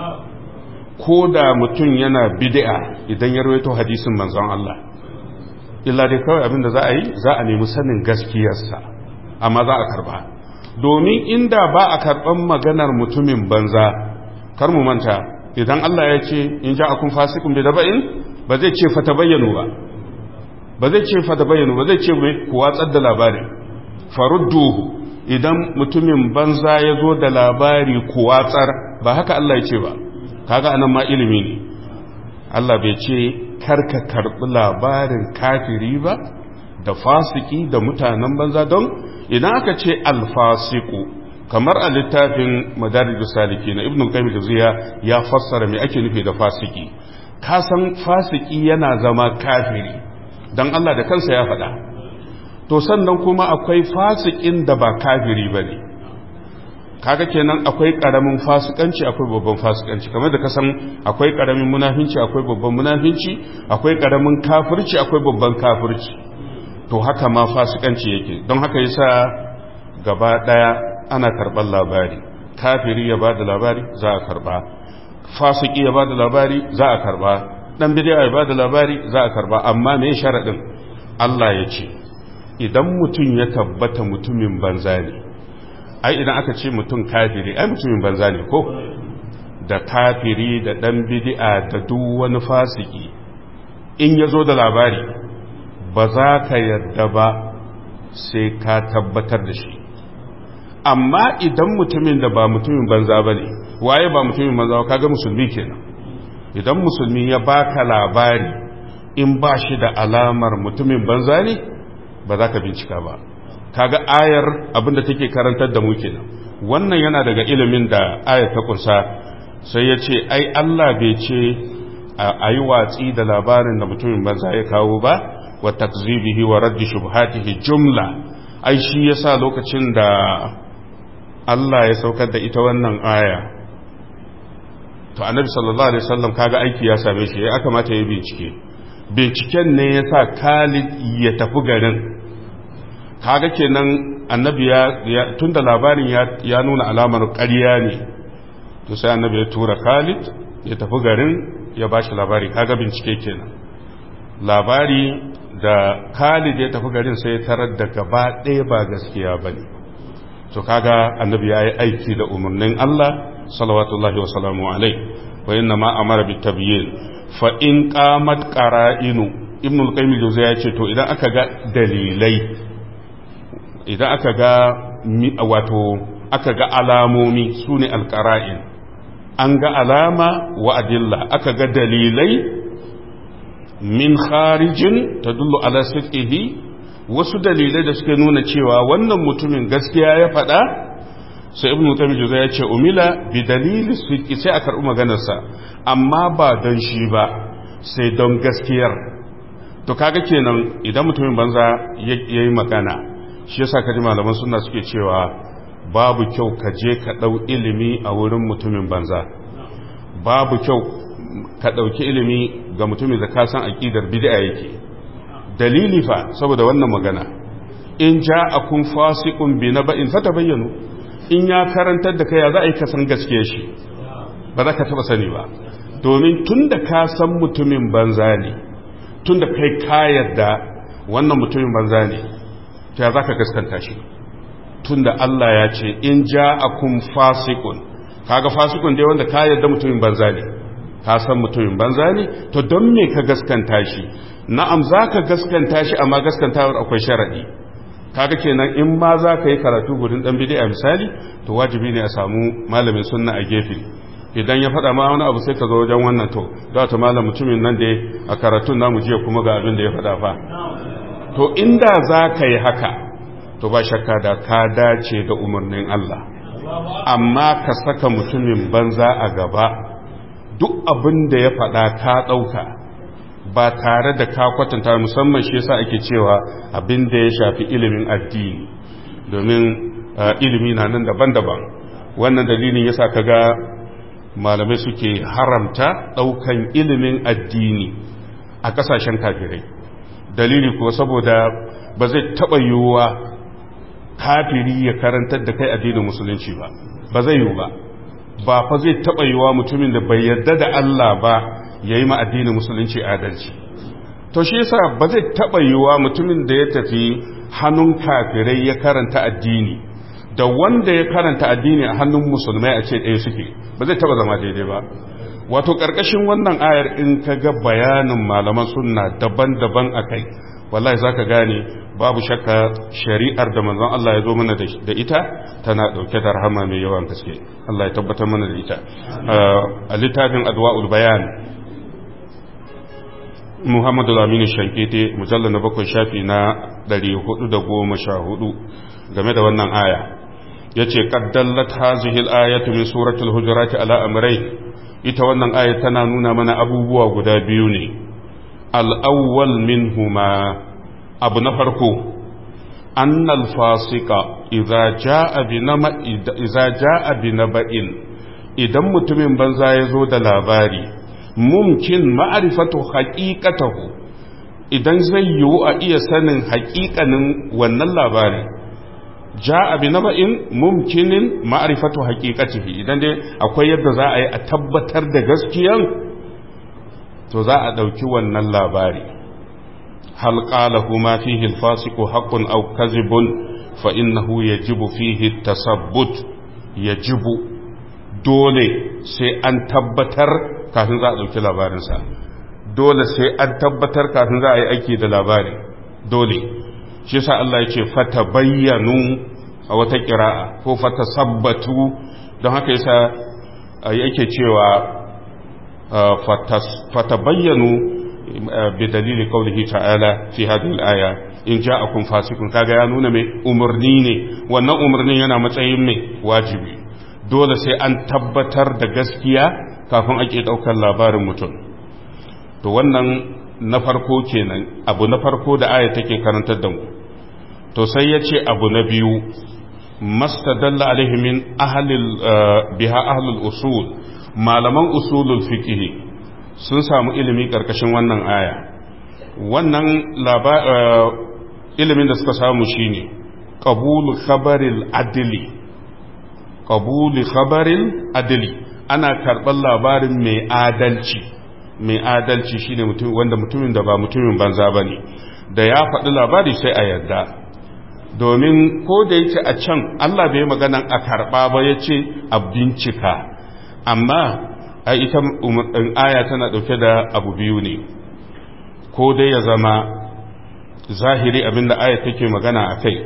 Ko da mutum yana bidi'a idan ya rawaito hadisin manzon Allah. illa dai kawai abinda za a yi za a nemi sanin gaskiyarsa amma za a karba domin inda ba a karban maganar mutumin banza kar mu manta idan Allah ya ce in ja akun fasikun bi daba'in ba zai ce fata bayyanu ba ba zai ce fata bayyanu ba zai ce mai ku watsar da labarin farudduhu idan mutumin banza ya zo da labari ku watsar ba haka Allah ya ce ba kaga anan ma ilimi ne Allah bai ce karka karɓi labarin kafiri ba da fasiki da mutanen banza don idan aka ce alfasiku kamar a littafin madarijus saliki na ibn qayyim jawziya ya fassara me ake nufi da fasiki ka san fasiki yana zama kafiri dan Allah da kansa ya faɗa to sannan kuma akwai fasikin da ba kafiri bane kaga kenan akwai karamin fasikanci akwai babban fasikanci kamar da kasan akwai karamin munafinci akwai babban munafinci akwai karamin kafirci akwai babban kafirci to haka ma fasikanci yake don haka yasa gaba daya ana karban labari kafiri ya bada labari za a karba fasiki ya bada labari za a karba dan bid'a ya bada labari za a karba amma me sharadin Allah ya ce idan mutum ya tabbata mutumin banza ne ai idan aka ce mutum kafiri ai mutumin banza ne ko da kafiri da dan bid'a da duk wani fasiki in ya zo da labari ba za ka yarda ba sai ka tabbatar da shi amma idan mutumin da ba mutumin banza ba ne waye ba mutumin banza ba kaga musulmi kenan idan musulmi ya baka labari in ba shi da alamar mutumin banza ne ba za ka bincika ba kaga ayar abinda take karantar da mu kenan wannan yana daga ilimin da ayar ta kunsa sai ya ce ai Allah bai ce a yi watsi da labarin da mutumin banza ya kawo ba wa takzibihi wa raddi shubhatihi jumla ai shi yasa lokacin da Allah ya saukar da ita wannan aya to annabi sallallahu alaihi wasallam kaga aiki ya same shi ya kamata ya bincike binciken ne yasa Khalid ya tafi garin kaga kenan annabi ya tunda labarin ya nuna alamar ƙarya ne to sai annabi ya tura Khalid ya tafi garin ya bashi labari kaga bincike kenan labari da Khalid ya tafi garin sai ya tarar da gaba ɗaya ba gaskiya bane to kaga annabi ya yi aiki da umarnin Allah salawatullahi wa salamu alai wa inna ma amara bi tabyin fa in qamat qara'inu ibn al-qayyim al-jawziyya ya ce to idan aka ga dalilai idan aka ga wato aka ga alamomi sune al-qara'in an ga alama wa adilla aka ga dalilai min kharijin tadullu ala sidqihi wasu dalilai da suke nuna cewa wannan mutumin gaskiya ya faɗa sai ibn qayyim juza ya ce umila bi dalili sidqi sai a karɓi maganarsa amma ba don shi ba sai don gaskiyar to kaga kenan idan mutumin banza yayi magana shi yasa kaji malaman sunna suke cewa babu kyau ka je ka ɗau ilimi a wurin mutumin banza babu kyau ka ɗauki ilimi ga mutumin da ka san aƙidar bid'a yake dalili fa saboda wannan magana in ja'akum fasiqun bi naba'in fatabayyanu in ya karantar da kai ya za a yi ka san gaskiya shi ba za ka taba sani ba domin tunda ka san mutumin banza ne tunda kai ka yarda wannan mutumin banza ne ta za ka gaskanta shi tunda Allah ya ce in ja'akum fasiqun kaga fasiqun dai wanda ka yarda mutumin banza ne ka san mutumin banza ne to don me ka gaskanta shi na'am za ka gaskanta shi amma gaskantawar akwai sharaɗi kaga kenan in ma za ka yi karatu gudun ɗan bid'a misali to wajibi ne a samu malamin sunna a gefe idan ya faɗa ma wani abu sai ka zo wajen wannan to za ta malam mutumin nan da a karatun namu jiya kuma ga abin da ya faɗa fa to inda za ka yi haka to ba shakka da ka dace da umarnin Allah amma ka saka mutumin banza a gaba duk abin da ya faɗa ka ɗauka ba tare da ka kwatanta musamman shi yasa ake cewa abin da ya shafi ilimin addini domin ilimi na nan daban-daban wannan dalilin yasa kaga malamai suke haramta daukan ilimin addini a kasashen kafirai dalili kuwa saboda ba zai taba yiwuwa kafiri ya karantar da kai addinin musulunci ba ba zai yiwu ba ba fa zai taba yiwuwa mutumin da bai yarda da Allah ba ya yi addinin musulunci adalci to shi yasa ba zai taɓa yiwuwa mutumin da ya tafi hannun kafirai ya karanta addini da wanda ya karanta addini a hannun musulmai a ce ɗaya suke ba zai taɓa zama daidai ba wato ƙarƙashin wannan ayar in ka ga bayanin malaman sunna daban-daban a kai wallahi za ka gane babu shakka shari'ar da manzon Allah ya zo mana da ita tana ɗauke da rahama mai yawan gaske Allah ya tabbatar mana da ita a littafin adwa'ul bayan muhammadu lamini shankete mujallar na bakwai shafi na 414 game da wannan aya ya ce ƙaddallat hazihil ayatu min suratul hujurati ala amrai ita wannan aya tana nuna mana abubuwa guda biyu ne al'awwal minhuma abu na farko annal fasika idza ja'a bi naba'in idan mutumin banza ya zo da labari mumkin ma'arifatu haƙiƙatahu idan zai yiwu a iya sanin haƙiƙanin wannan labari ja abi na ba'in mumkinin ma'arifatu haƙiƙatihi idan dai akwai yadda za a yi a tabbatar da gaskiyan to za a ɗauki wannan labari hal qalahu ma fihi al-fasiqu haqqun aw kadhibun fa innahu yajibu fihi tasabbut yajibu dole sai an tabbatar kafin za a ɗauki labarinsa dole sai an tabbatar kafin za a yi aiki da labari dole shi sa Allah ya ce fata bayyanu a wata kira'a ko fatasabbatu don haka yasa yake cewa fatabayyanu bi dalili qawlihi ta'ala fi hadhihi al-aya in ja'akum fasiqun kaga ya nuna mai umarni ne wannan umarnin yana matsayin mai wajibi dole sai an tabbatar da gaskiya kafin ake daukar labarin mutum to wannan na farko kenan abu na farko da aya take karantar da mu to sai ya ce abu na biyu mastadalla alaihi min ahlil biha ahlul usul malaman usulul fiqh sun samu ilimi karkashin wannan aya wannan ilimin da suka samu shine qabulu khabaril adli qabulu khabaril adli ana karɓar labarin mai adalci mai adalci shine mutum wanda mutumin da ba mutumin banza bane da ya faɗi labari sai a yarda domin ko da yake a can Allah bai magana a karɓa ba ya ce a bincika amma a ita aya tana ɗauke da abu biyu ne ko dai ya zama zahiri abinda aya take magana a kai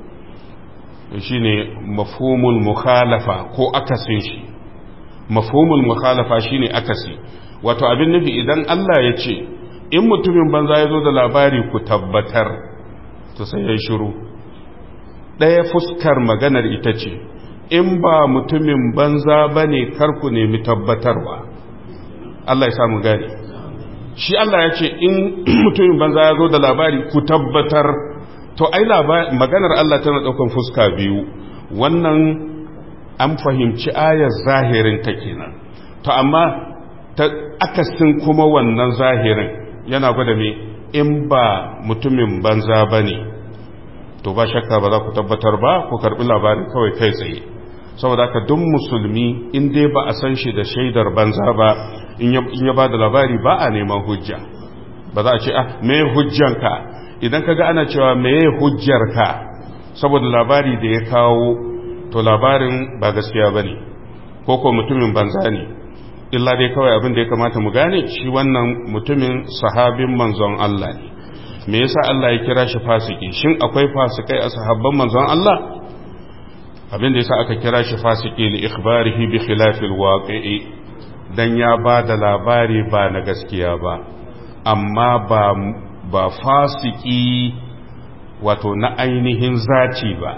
shine mafhumul mukhalafa ko akasin shi mafhumul mukhalafa shine akasi wato abin nufi idan Allah ya ce in mutumin banza ya zo da labari ku tabbatar to sai ya shiru ɗaya fuskar maganar ita ce in ba mutumin banza ba ne karku nemi tabbatarwa Allah ya samu gani shi Allah ya ce in mutumin banza ya zo da labari ku tabbatar to ai maganar Allah tana ɗaukan fuska biyu wannan an fahimci ayar zahirin ta kenan to amma ta akasin kuma wannan zahirin yana gwada me in ba mutumin banza ba ne to ba shakka ba za ku tabbatar ba ku karbi labarin kawai kai tsaye saboda haka duk musulmi in dai ba a san shi da shaidar banza ba in ya ba da labari ba a neman hujja ba za a ce ah me hujjanka idan kaga ana cewa me hujjarka saboda labari da ya kawo to labarin ba gaskiya bane ko ko mutumin banza ne illa dai kawai abin da ya kamata mu gane shi wannan mutumin sahabin manzon Allah ne me yasa Allah ya kira shi fasiki shin akwai fasikai a sahabban manzon Allah abin da yasa aka kira shi fasiki li ikhbarihi bi khilafil waqi'i dan ya ba da labari ba na gaskiya ba amma ba ba fasiki wato na ainihin zaci ba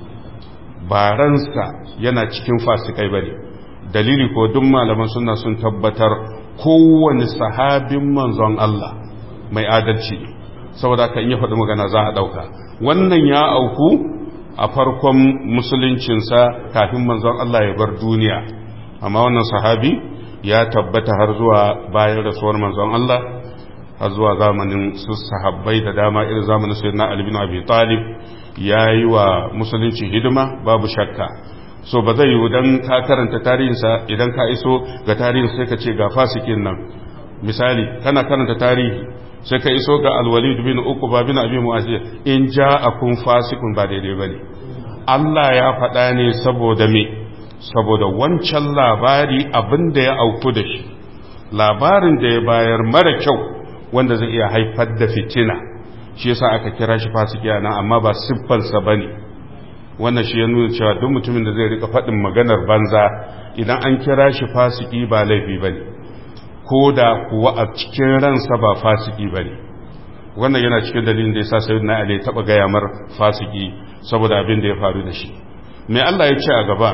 ba ransa yana cikin fasikai bane dalili ko duk malaman sunna sun tabbatar kowane sahabin manzon Allah mai adalci ne saboda kan yi faɗi magana za a ɗauka wannan ya auku a farkon musuluncinsa kafin manzon Allah ya bar duniya amma wannan sahabi ya tabbata har zuwa bayan rasuwar manzon Allah har zuwa zamanin su sahabbai da dama irin zamanin sayyidina Ali bin Abi Talib yayi wa musulunci hidima babu shakka so ba zai yiwu don ka karanta tarihinsa idan ka iso ga tarihin sai ka ce ga fasikin nan misali kana karanta tarihi sai ka iso ga alwalid bin uku ba bin abi mu'azzir in ja akun fasikun ba daidai bane Allah ya faɗa ne saboda me saboda wancan labari abin da ya auku da shi labarin da ya bayar mara kyau wanda zai iya haifar da fitina shi yasa aka kira shi fasiki nan amma ba siffansa bane wannan shi ya nuna cewa duk mutumin da zai rika faɗin maganar banza idan an kira shi fasiki ba laifi ba ne ko da kuwa a cikin ransa ba fasiki ba ne wannan yana cikin dalilin da ya sa sayi na ale taɓa gaya mar fasiki saboda abin da ya faru da shi mai Allah ya ce a gaba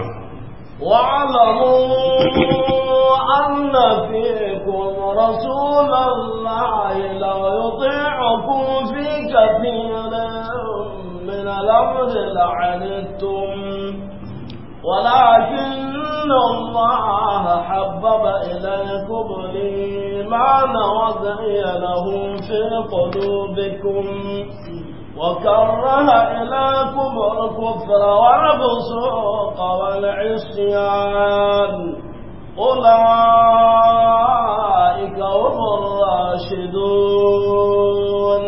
واعلموا أن فيكم رسول الله لو يطيعكم في كثير من الأمر لعنتم ولكن الله حبب إليكم الإيمان وزينه في قلوبكم وكره إليكم الكفر والفسوق والعصيان أولئك هم الراشدون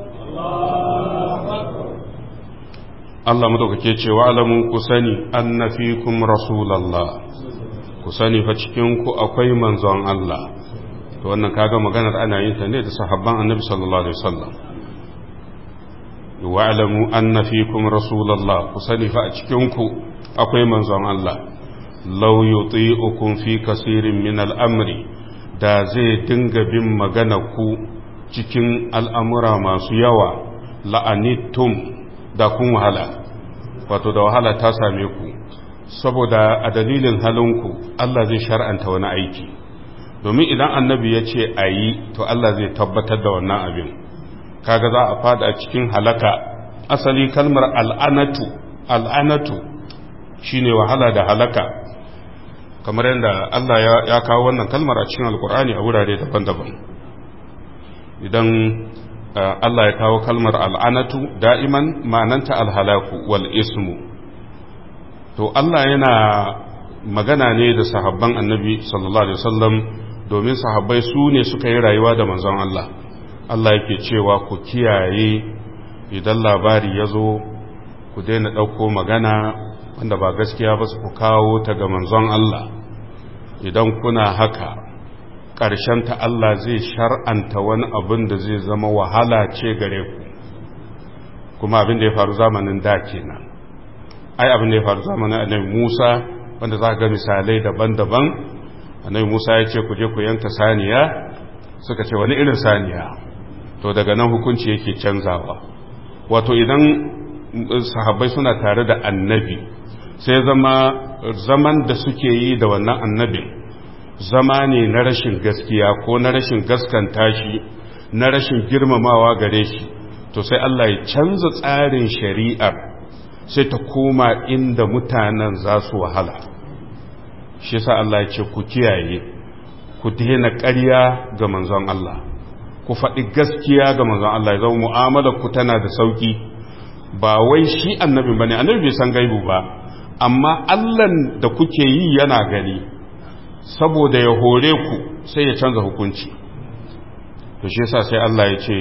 Allah madaukake ce wa alamun ku sani anna fikum rasulallah ku sani fa cikin ku akwai manzon Allah to wannan kaga maganar ana yin ta ne da sahabban annabi sallallahu alaihi wasallam wa'lamu anna fikum rasulullah ku sani fa a cikin ku akwai manzon Allah law yuti'ukum fi kasirin min al'amri da zai dinga bin magana ku cikin al'amura masu yawa la'anittum da kun wahala wato da wahala ta same ku saboda a dalilin halinku Allah zai shar'anta wani aiki domin idan annabi ya ce a yi to Allah zai tabbatar da wannan abin kaga za a fada cikin halaka asali kalmar al'anatu al'anatu shine wahala da halaka kamar yadda Allah ya kawo wannan kalmar a cikin alkur'ani a wurare daban-daban idan Allah ya kawo kalmar al'anatu da'iman ma'ananta alhalaku wal ismu to Allah yana magana ne da sahabban annabi sallallahu alaihi wasallam domin sahabbai su ne suka yi rayuwa da manzon Allah Allah yake cewa ku kiyaye idan labari ya zo ku daina ɗauko magana wanda ba gaskiya ba su ku kawo ta ga manzon Allah idan kuna haka ta Allah zai shar'anta wani abin da zai zama wahala ce gare ku kuma abin da ya faru zamanin da kenan ai abin da ya faru zamanin annabi Musa wanda za ga misalai daban-daban annabi Musa ya ce ku je ku yanka saniya suka ce wani irin saniya to daga nan hukunci yake canzawa wato idan sahabbai suna tare da annabi sai zama zaman da suke yi da wannan annabin zama ne na rashin gaskiya ko na rashin gaskanta shi na rashin girmamawa gare shi to sai Allah ya canza tsarin shari'ar sai ta koma inda mutanen za su wahala shi sa Allah ya ce ku kiyaye ku daina ƙarya ga manzon Allah ku faɗi gaskiya ga manzon Allah ya zama mu'amalar ku tana da sauki ba wai shi annabi bane annabi bai san gaibu ba amma Allah da kuke yi yana gani saboda ya hore ku sai ya canza hukunci to shi yasa sai Allah ya ce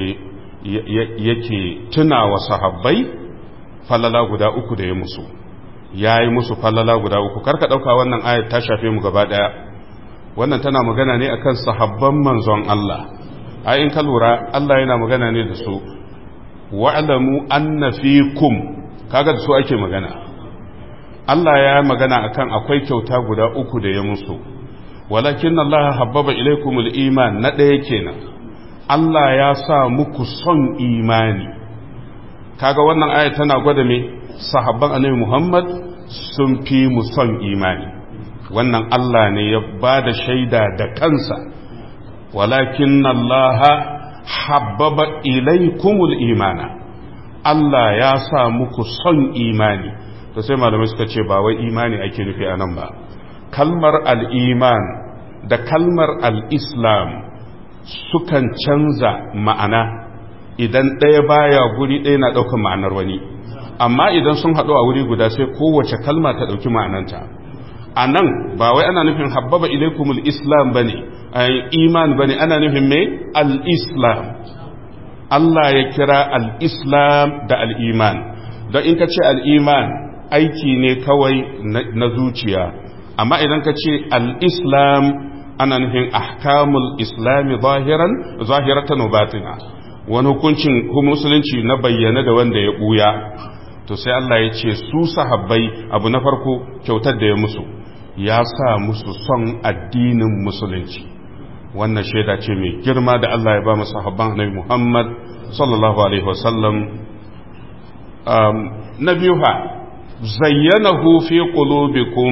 yake tuna wa sahabbai falala guda uku da ya musu ya yi musu falala guda uku karka ɗauka wannan ayat ta shafe mu gaba ɗaya wannan tana magana ne akan sahabban manzon Allah ai in ka lura Allah yana magana ne da su wa'lamu anna fikum kaga da su ake magana Allah ya magana akan akwai kyauta guda uku da ya musu walakin Allah habbaba ilaikumul iman na ɗaya kenan Allah ya sa muku son imani kaga wannan aya tana gwada me sahabban annabi Muhammad sun fi mu son imani wannan Allah ne ya ba da shaida da kansa walakin Allah habbaba ilaikumul imana Allah ya sa muku son imani to sai malamai suka ce ba wai imani ake nufi a nan ba kalmar al'iman da kalmar al'islam sukan canza ma'ana idan ɗaya baya guri ɗaya na ɗaukar ma'anar wani amma idan sun haɗu a wuri guda sai kowace kalma ta ɗauki ma'ananta a nan ba wai ana nufin habbaba ilaikumul islam ba ne iman ba ne ana nufin mai al'islam Allah ya kira al'islam da al'iman don in ka ce al'iman aiki ne kawai na zuciya amma idan ka ce al'islam ana nufin ahkamul islami zahiran zahiratan batina wani hukuncin musulunci na bayyana da wanda ya ɓuya to sai Allah ya ce su sahabbai abu na farko kyautar da ya musu ya sa musu son addinin musulunci wannan shaida ce mai girma da Allah ya ba mu sahabban annabi Muhammad sallallahu alaihi wasallam na biyu ha zayyanahu fi qulubikum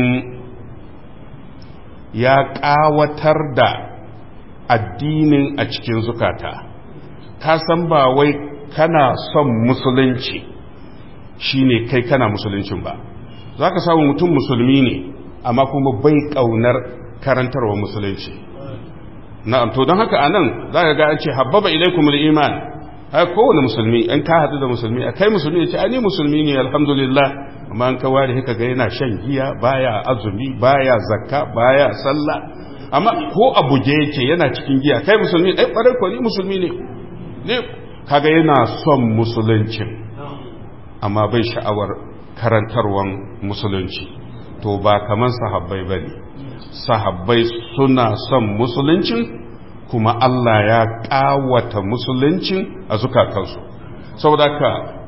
ya ƙawatar da addinin a cikin zukata ka san ba wai kana son musulunci shine kai kana musuluncin ba za ka samu mutum musulmi ne amma kuma bai ƙaunar karantarwa musulunci na'am to don haka anan za ka ga an ce habbaba ilaikumul iman har kowane musulmi an ka haɗu da musulmi a kai musulmi ya ce ani musulmi ne alhamdulillah amma an kawo da haka ga yana shan giya baya azumi baya zakka baya sallah amma ko a buge yake yana cikin giya kai musulmi ɗai ƙwarar ko ni musulmi ne ne kaga yana son musuluncin amma bai sha'awar karantarwan musulunci to ba kaman sahabbai ba ne sahabbai suna son musuluncin kuma Allah ya ƙawata musuluncin a zukatansu saboda ka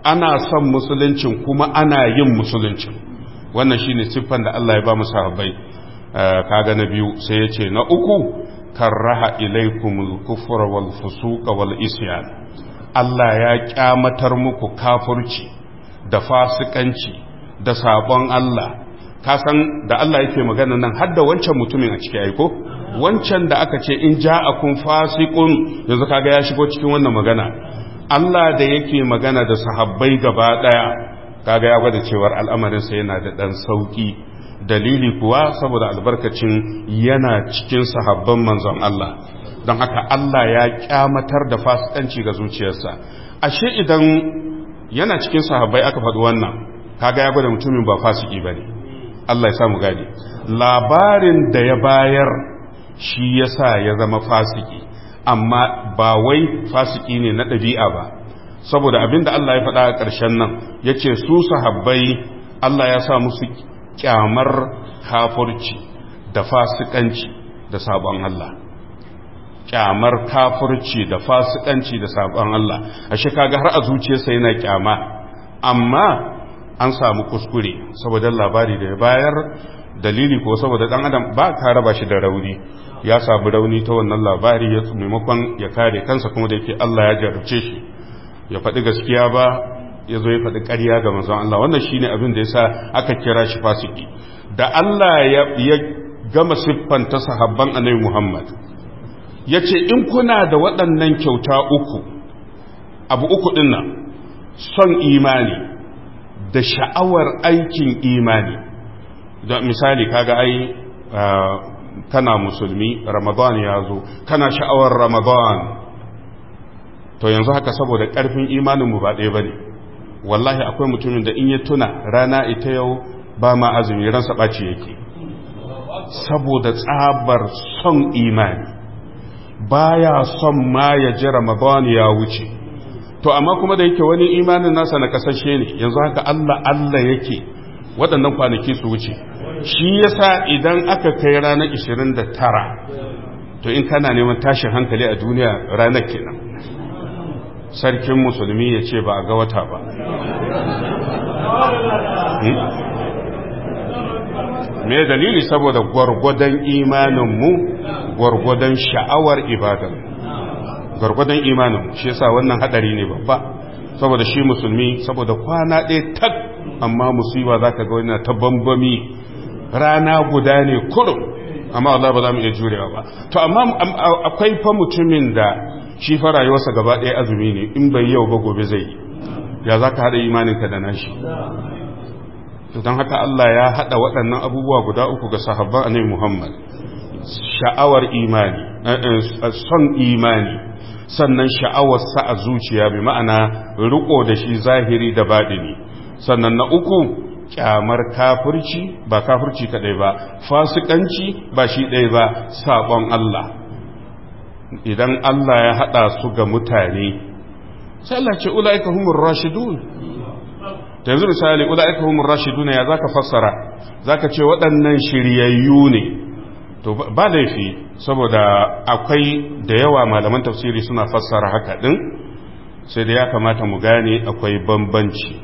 ana son musuluncin kuma ana yin musuluncin wannan shine siffan da Allah ya ba mu sahabbai kaga na biyu sai ya ce na uku karraha ilaikumul kufra wal fusuqa wal isyan Allah ya kyamatar muku kafurci da fasikanci da sabon Allah ka san da Allah yake magana nan har da wancan mutumin a ciki aiko wancan da aka ce in ja'akum fasiqun yanzu kaga ya shigo cikin wannan magana Allah da yake magana da sahabbai gaba daya kaga ya gwada cewar al'amarin sa yana da dan sauki dalili kuwa saboda albarkacin yana cikin sahabban manzon Allah don haka Allah ya kyamatar da fasikanci ga zuciyarsa ashe idan yana cikin sahabbai aka faɗi wannan kaga ya gwada mutumin ba fasiki bane Allah ya samu gani labarin da ya bayar shi yasa ya zama fasiki amma ba wai fasiki ne na ɗabi'a ba saboda abinda Allah ya faɗa a ƙarshen nan yace su sahabbai Allah ya sa musu kyamar kafurci da fasikanci da sabon Allah kyamar kafurci da fasikanci da sabon Allah ashe kaga har a zuciyarsa yana kyama amma an samu kuskure saboda labari da ya bayar dalili ko saboda dan adam ba ka raba shi da rauni ya samu rauni ta wannan labari ya maimakon ya kare kansa kuma da yake Allah ya jarabce shi ya faɗi gaskiya ba ya zo ya faɗi ƙarya ga manzon Allah wannan shine abin da yasa aka kira shi fasiki da Allah ya gama siffanta sahabban annabi Muhammad ya ce in kuna da waɗannan kyauta uku abu uku ɗin nan son imani da sha'awar aikin imani da misali kaga ai kana musulmi ramadan ya zo kana sha'awar ramadan to yanzu haka saboda ƙarfin imaninmu ba ɗaya ba ne wallahi akwai mutumin da in ya tuna rana ita yau ba ma azumi ransa ɓaci yake saboda tsabar son imani baya son ma ya ji ramadan ya wuce to amma kuma da yake wani imanin nasa na kasashe ne yanzu haka Allah Allah yake waɗannan kwanaki su wuce shi yasa idan aka kai ranar 29 to in kana neman tashin hankali a duniya ranar kenan sarkin musulmi ya ce ba a ga wata ba me dalili saboda gwargwadon imaninmu gwargwadon sha'awar ibadan gwargwadon imanin shi yasa wannan hadari ne babba saboda shi musulmi saboda kwana ɗaya tak amma musiba za ka ga wani ta bambami rana guda ne kurum amma Allah ba za mu iya jurewa ba to amma akwai fa mutumin da shi fa rayuwarsa gaba ɗaya azumi ne in bai yau ba gobe zai ya za ka haɗa imaninka da nashi don haka Allah ya haɗa waɗannan abubuwa guda uku ga sahabban annabi Muhammad sha'awar imani son imani sannan sha'awar sa a zuciya bi ma'ana riko da shi zahiri da baɗini sannan na uku kyamar kafirci ba kafirci kadai ba fasikanci ba shi ɗaya ba sabon Allah idan Allah ya haɗa su ga mutane sai Allah ce ula'ika humur rashidun ta yanzu misali ula'ika humur rashidun ya zaka fassara zaka ce waɗannan shiryayyu ne to ba laifi saboda akwai da yawa malaman tafsiri suna fassara haka din sai da ya kamata mu gane akwai bambanci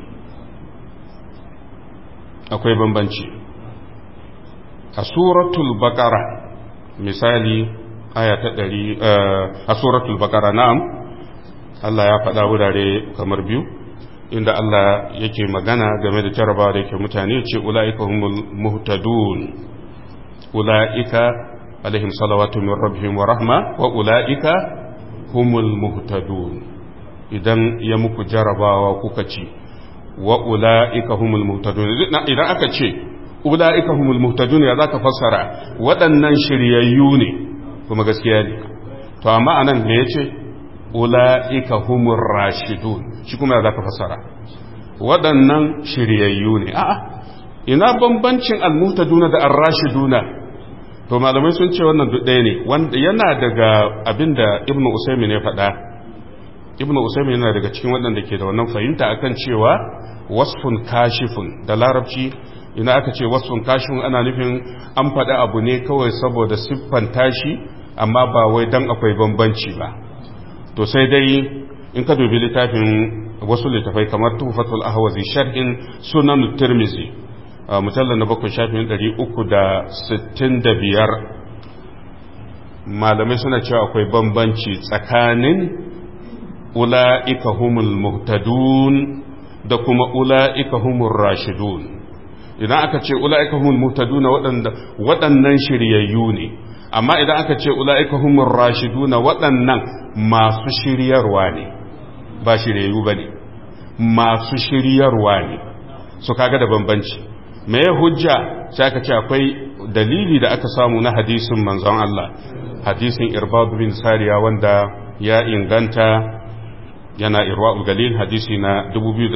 akwai bambanci a suratul baqara misali aya ta ɗari a suratul baqara na'am Allah ya faɗa wurare kamar biyu inda Allah yake magana game da jarabawa da yake mutane ce ula'ika humul muhtadun ula'ika alaihim salawatu min rabbihim wa rahma wa ula'ika humul muhtadun idan ya muku jarabawa kuka ci wa ula'ika humul muhtadun idan aka ce ula'ika humul muhtadun ya zaka fassara waɗannan shiryayyu ne kuma gaskiya ne to amma anan me yace ula'ika humur rashidun shi kuma ya zaka fassara waɗannan shiryayyu ne a'a ina bambancin almuhtaduna da ar-rashiduna to malamai sun ce wannan duk ɗaya ne wanda yana daga abinda ibnu usaymin ya faɗa ibnu usaymin yana daga cikin waɗanda ke da wannan fahimta akan cewa wasfun kashifun da larabci ina aka ce wasfun kashifun ana nufin an faɗi abu ne kawai saboda siffan tashi amma ba wai dan akwai bambanci ba to sai dai in ka dubi littafin wasu littafai kamar tufatul ahwazi sharhin sunan tirmizi mujallar na bakwai shafin ɗari uku da sittin da biyar malamai suna cewa akwai bambanci tsakanin ula'ika humul muhtadun da kuma ula'ika humul rashidun idan aka ce ula'ika humul muhtaduna waɗannan shiryayyu ne amma idan aka ce ula'ika humul rashiduna waɗannan masu shiryarwa ne ba shiryayyu ba ne masu shiryarwa ne su kaga da bambanci me ya hujja sai aka ce akwai dalili da aka samu na hadisin manzon Allah hadisin irbad bin sariya wanda ya inganta yana irwa'ul galil hadisi na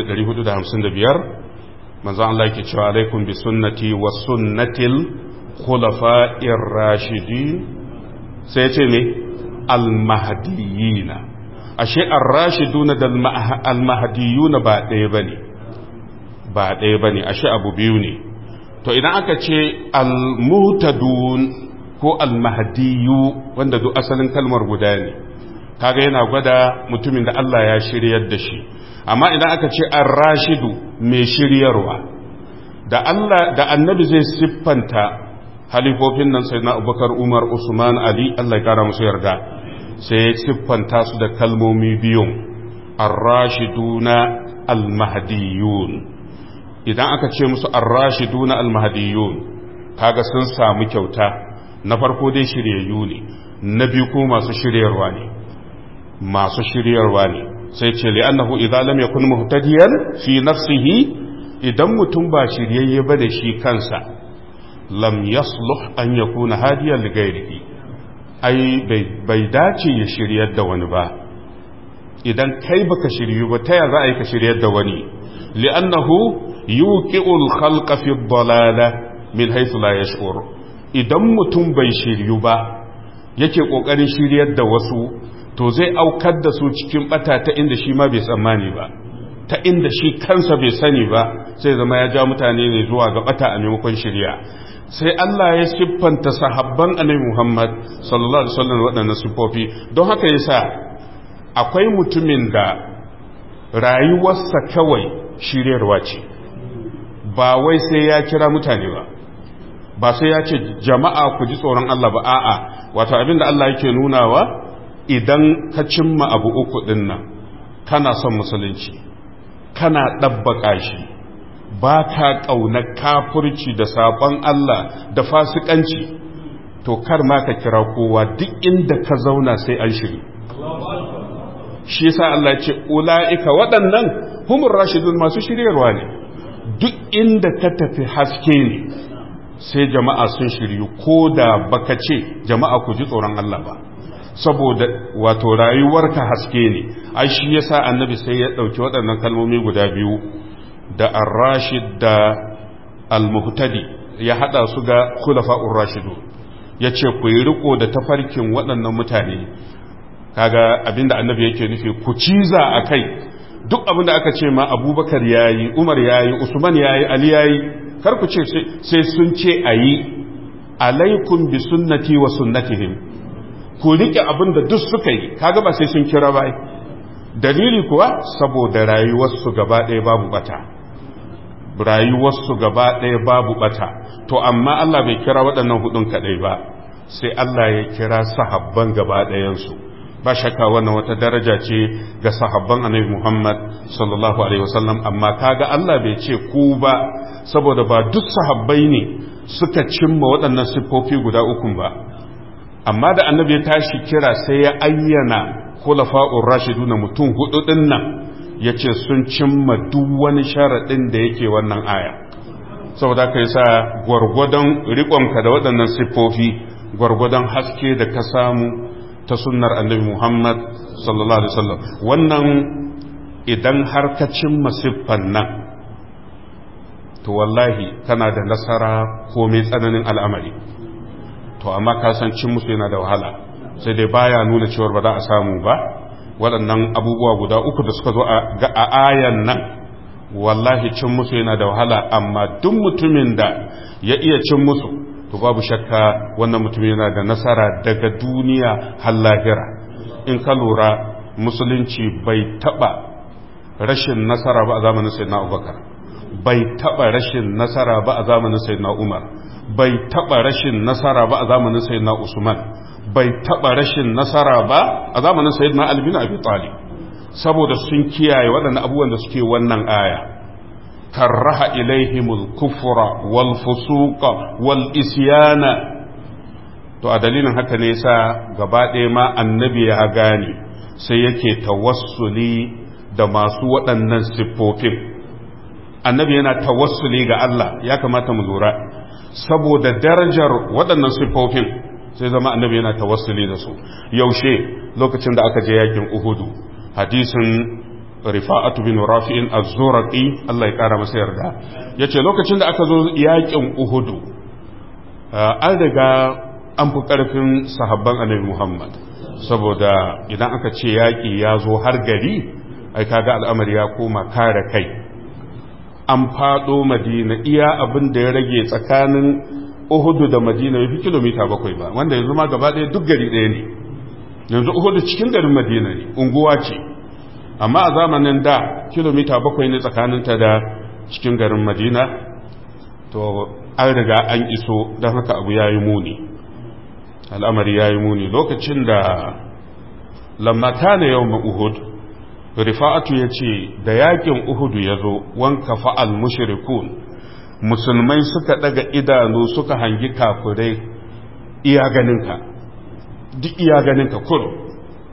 2455 manzon Allah yake cewa alaikum bi sunnati wa sunnatil khulafa'ir rashidin sai ya ce me al-mahdiyina ashe ar-rashiduna da al-mahdiyuna ba ɗaya bane ba ɗaya bane ashe abu biyu ne to idan aka ce al-muhtadun ko al-mahdiyu wanda duk asalin kalmar guda ne kaga yana gwada mutumin da Allah ya shiryar da shi amma idan aka ce ar-rashidu mai shiryarwa da Allah da annabi zai siffanta halifofin nan sai na abubakar umar usman ali Allah ya kara musu yarda sai ya siffanta su da kalmomi biyun ar-rashiduna al-mahdiyun idan aka ce musu ar-rashiduna al-mahdiyun kaga sun samu kyauta na farko dai shiryayyu ne na biyu ko masu shiryarwa ne masu shiryarwa ne sai ce li'annahu idza lam yakun muhtadiyan fi nafsihi idan mutum ba shiryayye ba da shi kansa lam yasluh an yakuna hadiyan li ghairihi ai bai dace ya shiryar da wani ba idan kai baka shiryu ba ta ya za a yi ka shiryar da wani li'annahu yuqi'ul khalqa fi dhalala min haythu la yash'ur idan mutum bai shiryu ba yake kokarin shiryar da wasu to zai aukar da su cikin bata ta inda shi ma bai tsammani ba ta inda shi kansa bai sani ba sai zama ya ja mutane ne zuwa ga bata a maimakon shirya sai Allah ya siffanta sahabban annabi Muhammad sallallahu alaihi wasallam waɗannan siffofi don haka yasa akwai mutumin da rayuwarsa kawai shiryarwa ce ba wai sai ya kira mutane ba ba sai ya ce jama'a ku ji tsoron Allah ba a'a wato abinda Allah yake nunawa idan ka cimma abu uku din nan kana son musulunci kana ɗabbaƙa shi ba ka ƙauna kafurci da saɓon Allah da fasikanci to kar ma ka kira kowa duk inda ka zauna sai an shiri shi yasa Allah ce ula'ika waɗannan humur rashidun masu shiryarwa ne duk inda ka tafi haske ne sai jama'a sun shiryu ko da baka ce jama'a ku ji tsoron Allah ba saboda wato rayuwarka haske ne ai shi yasa annabi sai ya ɗauki waɗannan kalmomi guda biyu da ar-rashid da al-muhtadi ya hada su ga khulafa'ur rashidu yace ku yi riko da tafarkin waɗannan mutane kaga abinda annabi yake nufi ku ciza akai duk abinda aka ce ma abubakar yayi umar yayi usman yayi ali yayi kar ku ce sai sun ce ayi alaikum bi sunnati wa sunnatihim ku rike abinda duk suka yi kaga ba sai sun kira ba dalili kuwa saboda rayuwarsu gaba ɗaya babu bata rayuwarsu gaba ɗaya babu bata to amma Allah bai kira waɗannan hudun kaɗai ba sai Allah ya kira sahabban gaba ɗayansu ba shakka wannan wata daraja ce ga sahabban annabi Muhammad sallallahu alaihi wasallam amma kaga Allah bai ce ku ba saboda ba duk sahabbai ne suka cimma waɗannan siffofi guda uku ba amma da annabi ya tashi kira sai ya ayyana khulafa'ur rashiduna mutum hudu din nan yace sun cimma duk wani sharadin da yake wannan aya saboda kai sa gwargwadon riƙonka da waɗannan siffofi gwargwadon haske da ka samu ta sunnar annabi Muhammad sallallahu alaihi wasallam wannan idan har ka cimma siffan nan to wallahi kana da nasara ko mai tsananin al'amari to amma ka san cin musu yana da wahala sai dai baya nuna cewar ba za a samu ba waɗannan abubuwa guda uku da suka zo a ayan nan wallahi cin musu yana da wahala amma duk mutumin da ya iya cin musu to babu shakka wannan mutum yana da nasara daga duniya har lahira in ka lura musulunci bai taba rashin nasara ba a zamanin sayyidina abubakar bai taɓa rashin nasara ba a zamanin sayyidina umar bai taɓa rashin nasara ba a zamanin sayyidina usman bai taɓa rashin nasara ba a zamanin sayyidina ali bin abi talib saboda sun kiyaye waɗannan abubuwan da suke wannan aya karraha ilaihimul kufra wal fusuqa wal isyana to a dalilin haka ne yasa gaba ɗaya ma annabi ya gane sai yake tawassuli da masu waɗannan siffofin annabi yana tawassuli ga Allah ya kamata mu lura saboda darajar waɗannan siffofin sai zama annabi yana tawassuli da su yaushe lokacin da aka je yakin uhudu hadisin rifa'atu bin rafi'in az-zuraqi Allah ya kara masa yarda yace lokacin da aka zo yakin uhudu an riga an fi karfin sahabban annabi Muhammad saboda idan aka ce yaki ya zo har gari ai kaga al'amari ya koma kare kai an fado madina iya abin da ya rage tsakanin uhudu da madina ya fi kilomita bakwai ba wanda yanzu ma gaba ɗaya duk gari ɗaya ne yanzu uhudu cikin garin madina ne unguwa ce amma a zamanin da kilomita bakwai ne tsakaninta da cikin garin madina to an riga an iso don haka abu ya yi muni al'amari ya yi muni lokacin da lammata na yau uhud rifa'atu ya ce da yakin uhudu ya zo wanka fa'al mushrikun musulmai suka daga idanu suka hangi kafirai iya ganinka duk iya ganinka kurum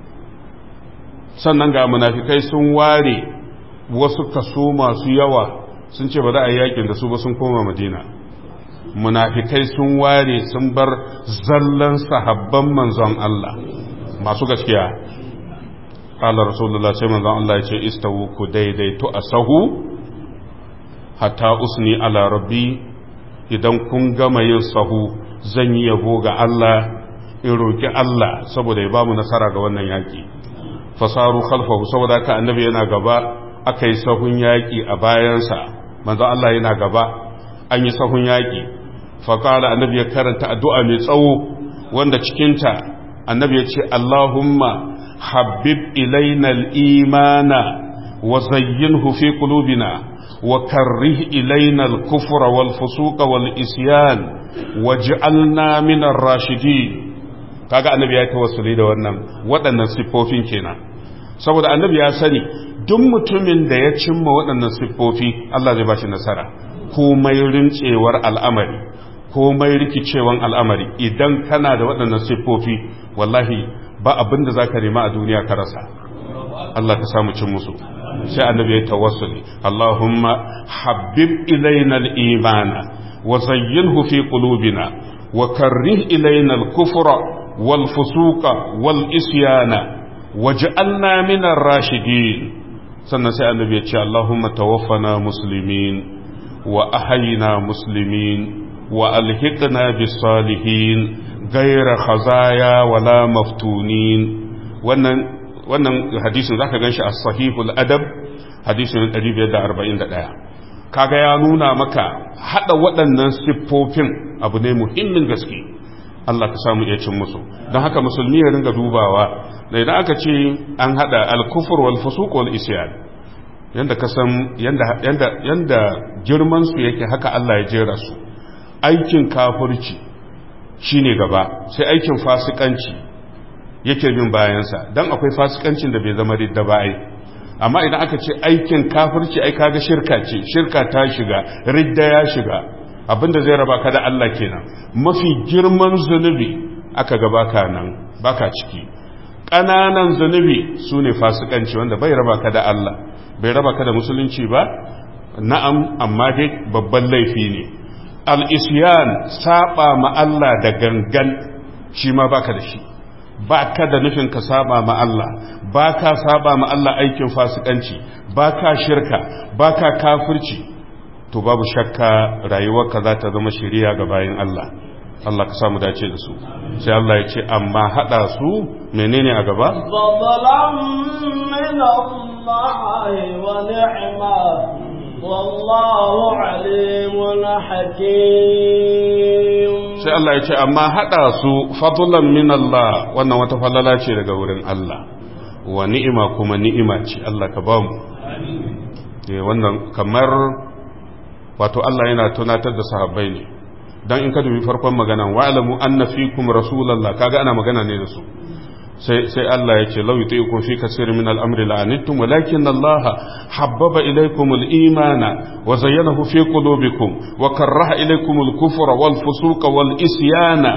sannan ga munafikai sun ware wasu kaso masu yawa sun ce ba za a yi yakin da su ba sun koma madina munafikai sun ware sun bar zallan sahabban manzon Allah masu gaskiya qala rasulullah sai manzon Allah ya ce istawu ku daidaito a sahu hatta usni ala rabbi idan kun gama yin sahu zan yi yabo ga Allah in roki Allah saboda ya bamu nasara ga wannan yaki fasaru khalfahu saboda ka annabi yana gaba aka yi sahun yaki a bayansa manzon Allah yana gaba an yi sahun yaki faƙala annabi ya karanta addu'a mai tsawo wanda cikinta annabi ya ce Allahumma habib ilaina imana wa zayyinhu fi qulubina wa karrih ilaina al-kufra wal fusuqa wal isyan waj'alna min ar-rashidin kaga annabi ya tawassuli da wannan waɗannan siffofin kenan saboda annabi ya sani duk mutumin da ya cimma waɗannan siffofi Allah zai bashi nasara komai rincewar al'amari komai rikicewan al'amari idan kana da waɗannan siffofi wallahi ba abin da za ka nema a duniya ka rasa Allah ka samu cin musu sai annabi ya tawassuli Allahumma habib ilaina al-imana wa zayyinhu fi qulubina wa karrih ilaina al-kufra wal fusuqa wal isyana waj'alna min ar-rashidin sannan sai annabi ya ce Allahumma tawaffana muslimin wa ahyina muslimin وألحقنا بالصالحين غير خزايا ولا مفتونين wannan wannan hadisin zaka ganshi a sahihul adab hadisin 541 kaga ya nuna maka hada waɗannan siffofin abu ne muhimmin gaske Allah ka samu iya cin musu don haka musulmi ya ringa dubawa da idan aka ce an hada al-kufr wal fusuq wal isyan yanda ka san yanda yanda yanda girman su yake haka Allah ya jera su aikin kafirci shine gaba sai aikin fasikanci yake bin bayansa dan akwai fasikancin da bai zama ridda ba ai amma idan aka ce aikin kafirci ai kaga shirka ce shirka ta shiga ridda ya shiga abinda zai raba ka da Allah kenan mafi girman zunubi aka ga baka nan baka ciki ƙananan zunubi su ne fasikanci wanda bai raba ka da Allah bai raba ka da musulunci ba na'am amma dai babban laifi ne al'isyan saba ma Allah da gangan shi ma baka da shi ba ka da nufin ka saba ma Allah ba ka saba ma Allah aikin fasikanci ba ka shirka ba ka kafirci to babu shakka rayuwarka za ta zama shiriya ga bayan Allah Allah ka samu dace da su sai Allah ya ce amma hada su menene a gaba من الله ونعمة والله عليم حكيم sai Allah ya ce amma hada su fadlan min Allah wannan wata falala ce daga wurin Allah wa ni'ima kuma ni'ima ce Allah ka bamu wannan kamar wato Allah yana tunatar da sahabbai ne dan in ka dubi farkon maganan wa'lamu anna fikum rasulullah kaga ana magana ne da su sai sai Allah ya ce law yutiikum fi kaseer min al-amri la'anittum walakin Allah habbaba ilaykum al-imana wa zayyanahu fi qulubikum wa karaha ilaykum al-kufra wal fusuqa wal isyana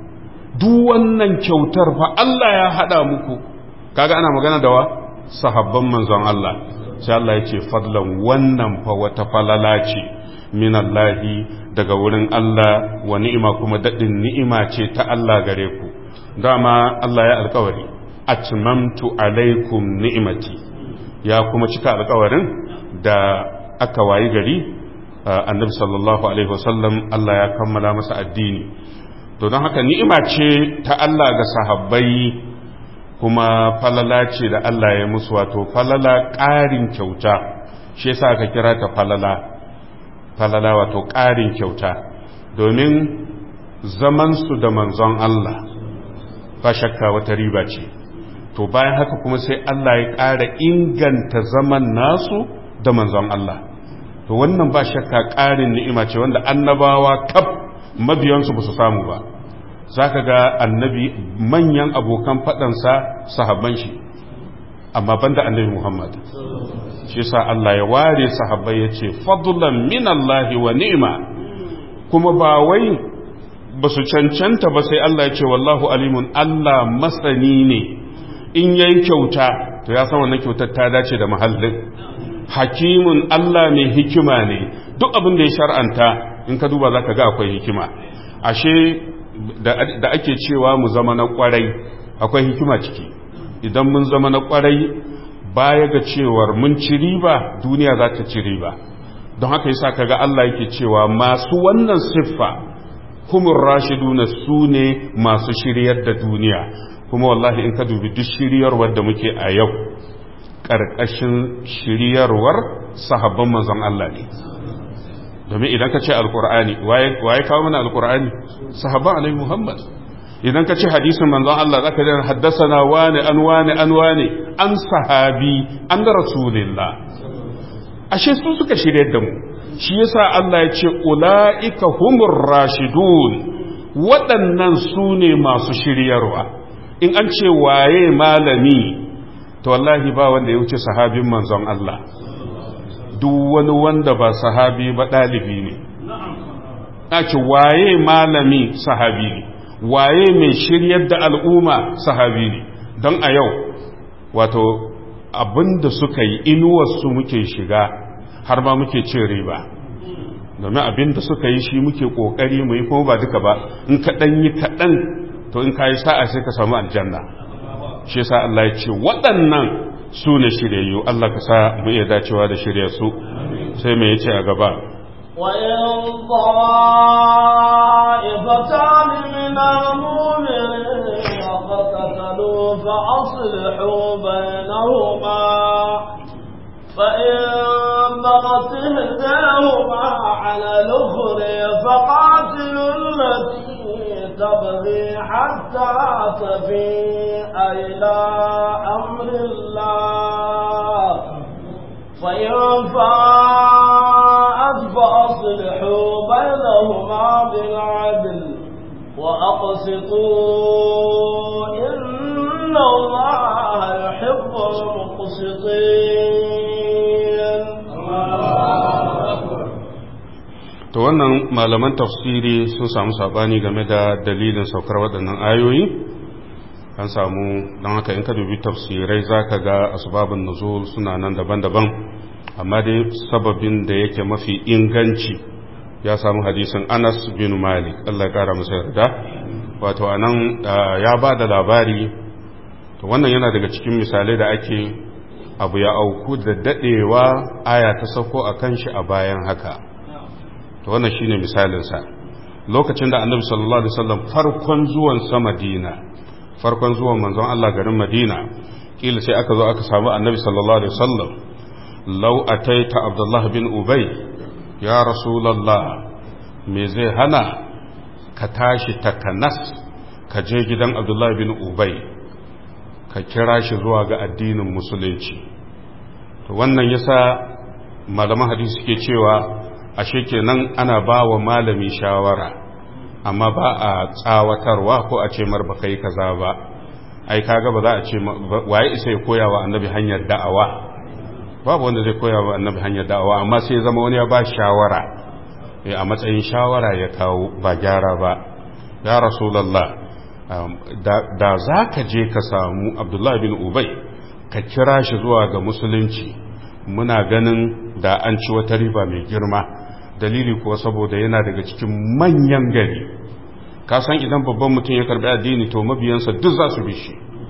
duk wannan kyautar fa Allah ya hada muku kaga ana magana da wa sahabban manzon Allah sai Allah ya ce fadlan wannan fa wata falala ce minallahi daga wurin Allah wa ni'ima kuma daɗin ni'ima ce ta Allah gare ku dama Allah ya alkawari atmamtu alaikum ni'imati ya kuma cika alkawarin da aka wayi gari annabi sallallahu alaihi wasallam Allah ya kammala masa addini to don haka ni'ima ce ta Allah ga sahabbai kuma falala ce da Allah ya musu wato falala ƙarin kyauta shi yasa aka kira ta falala falala wato ƙarin kyauta domin zamansu da manzon Allah ba shakka wata riba ce to bayan haka kuma sai Allah ya ƙara inganta zaman nasu da manzon Allah to wannan ba shakka ƙarin ni'ima ce wanda annabawa kaf mabiyansu ba su samu ba za ka ga annabi manyan abokan faɗansa sahabban shi amma banda annabi Muhammad shi sa Allah ya ware sahabbai ya ce fadlan min Allah wa ni'ma kuma ba wai ba su cancanta ba sai Allah ya ce wallahu alimun Allah masani ne in yayi kyauta to ya san wannan kyautar ta dace da mahallin hakimun Allah mai hikima ne duk abin da ya shar'anta in ka duba zaka ga akwai hikima ashe da ake cewa mu zama na kwarai akwai hikima ciki idan mun zama na kwarai baya ga cewar mun ci riba duniya za ta ci riba don haka yasa kaga Allah yake cewa masu wannan siffa humur rashiduna su ne masu shiryar da duniya kuma wallahi in ka dubi duk shiryarwar da muke a yau ƙarƙashin shiryarwar sahabban manzon Allah ne domin idan ka ce alkur'ani waye kawo mana alkur'ani sahabban alaihi muhammad idan ka ce hadisin manzon Allah zaka ji haddasana wani an wani an wani an sahabi an da rasulillah ashe su suka shirye da mu shi yasa Allah ya ce ulaika humur rashidun waɗannan su ne masu shiryarwa in an ce waye malami to wallahi ba wanda ya wuce sahabin manzon Allah duk wani wanda ba sahabi ba ɗalibi ne ce waye malami sahabi ne waye mai shiryar da al'umma sahabi ne don a yau wato abinda suka yi inuwarsu muke shiga har ma muke cin riba domin abinda suka yi shi muke ƙoƙari mu yi kuma ba duka ba in kaɗan yi kaɗan to in ka yi sa'a sai ka samu aljanna shi sa Allah ya ce waɗannan su ne shiryayyu Allah ka sa mu iya dacewa da shirya su sai mai yace a gaba وإن طائفتان من المؤمنين اقتتلوا فأصلحوا بينهما فإن بغت إحداهما على الأخرى فقاتلوا التي تبغي حتى تفيء إلى أمر الله فإن فاءت فأصلحوا بينهما بالعدل وأقسطوا إن الله يحب المقسطين to wannan malaman tafsiri sun samu sabani game da dalilin saukar waɗannan ayoyi an samu don haka in ka dubi tafsirai zaka ga asbabun nuzul suna nan daban-daban amma dai sababin da yake mafi inganci ya samu hadisin Anas bin Malik Allah ya kara masa yarda wato anan ya ba da labari to wannan yana daga cikin misalai da ake abu ya auku da dadewa aya ta sauko akan shi a bayan haka to wannan shine misalinsa lokacin da annabi sallallahu alaihi wasallam farkon zuwan sa Madina farkon zuwan manzon Allah garin Madina kila sai aka zo aka samu annabi sallallahu alaihi wasallam law ataita Abdullah bin Ubay ya rasulullah me zai hana ka tashi takanas ka je gidan Abdullah bin Ubay ka kira shi zuwa ga addinin musulunci to wannan yasa malaman hadisi suke cewa ashe kenan ana ba wa malami shawara amma ba a tsawatarwa ko a ce mar baka yi kaza ba ai kaga ba za a ce waye isa ya koya wa annabi hanyar da'awa babu wanda zai koya wa annabi hanyar da'awa amma sai zama wani ya ba shawara a matsayin shawara ya kawo ba gyara ba ya rasulallah da za ka je ka samu abdullahi bin ubai ka kira shi zuwa ga musulunci muna ganin da an ci wata riba mai girma dalili kuwa saboda yana daga cikin manyan gari ka san idan babban mutum ya karbi addini to mabiyansa duk za su bi shi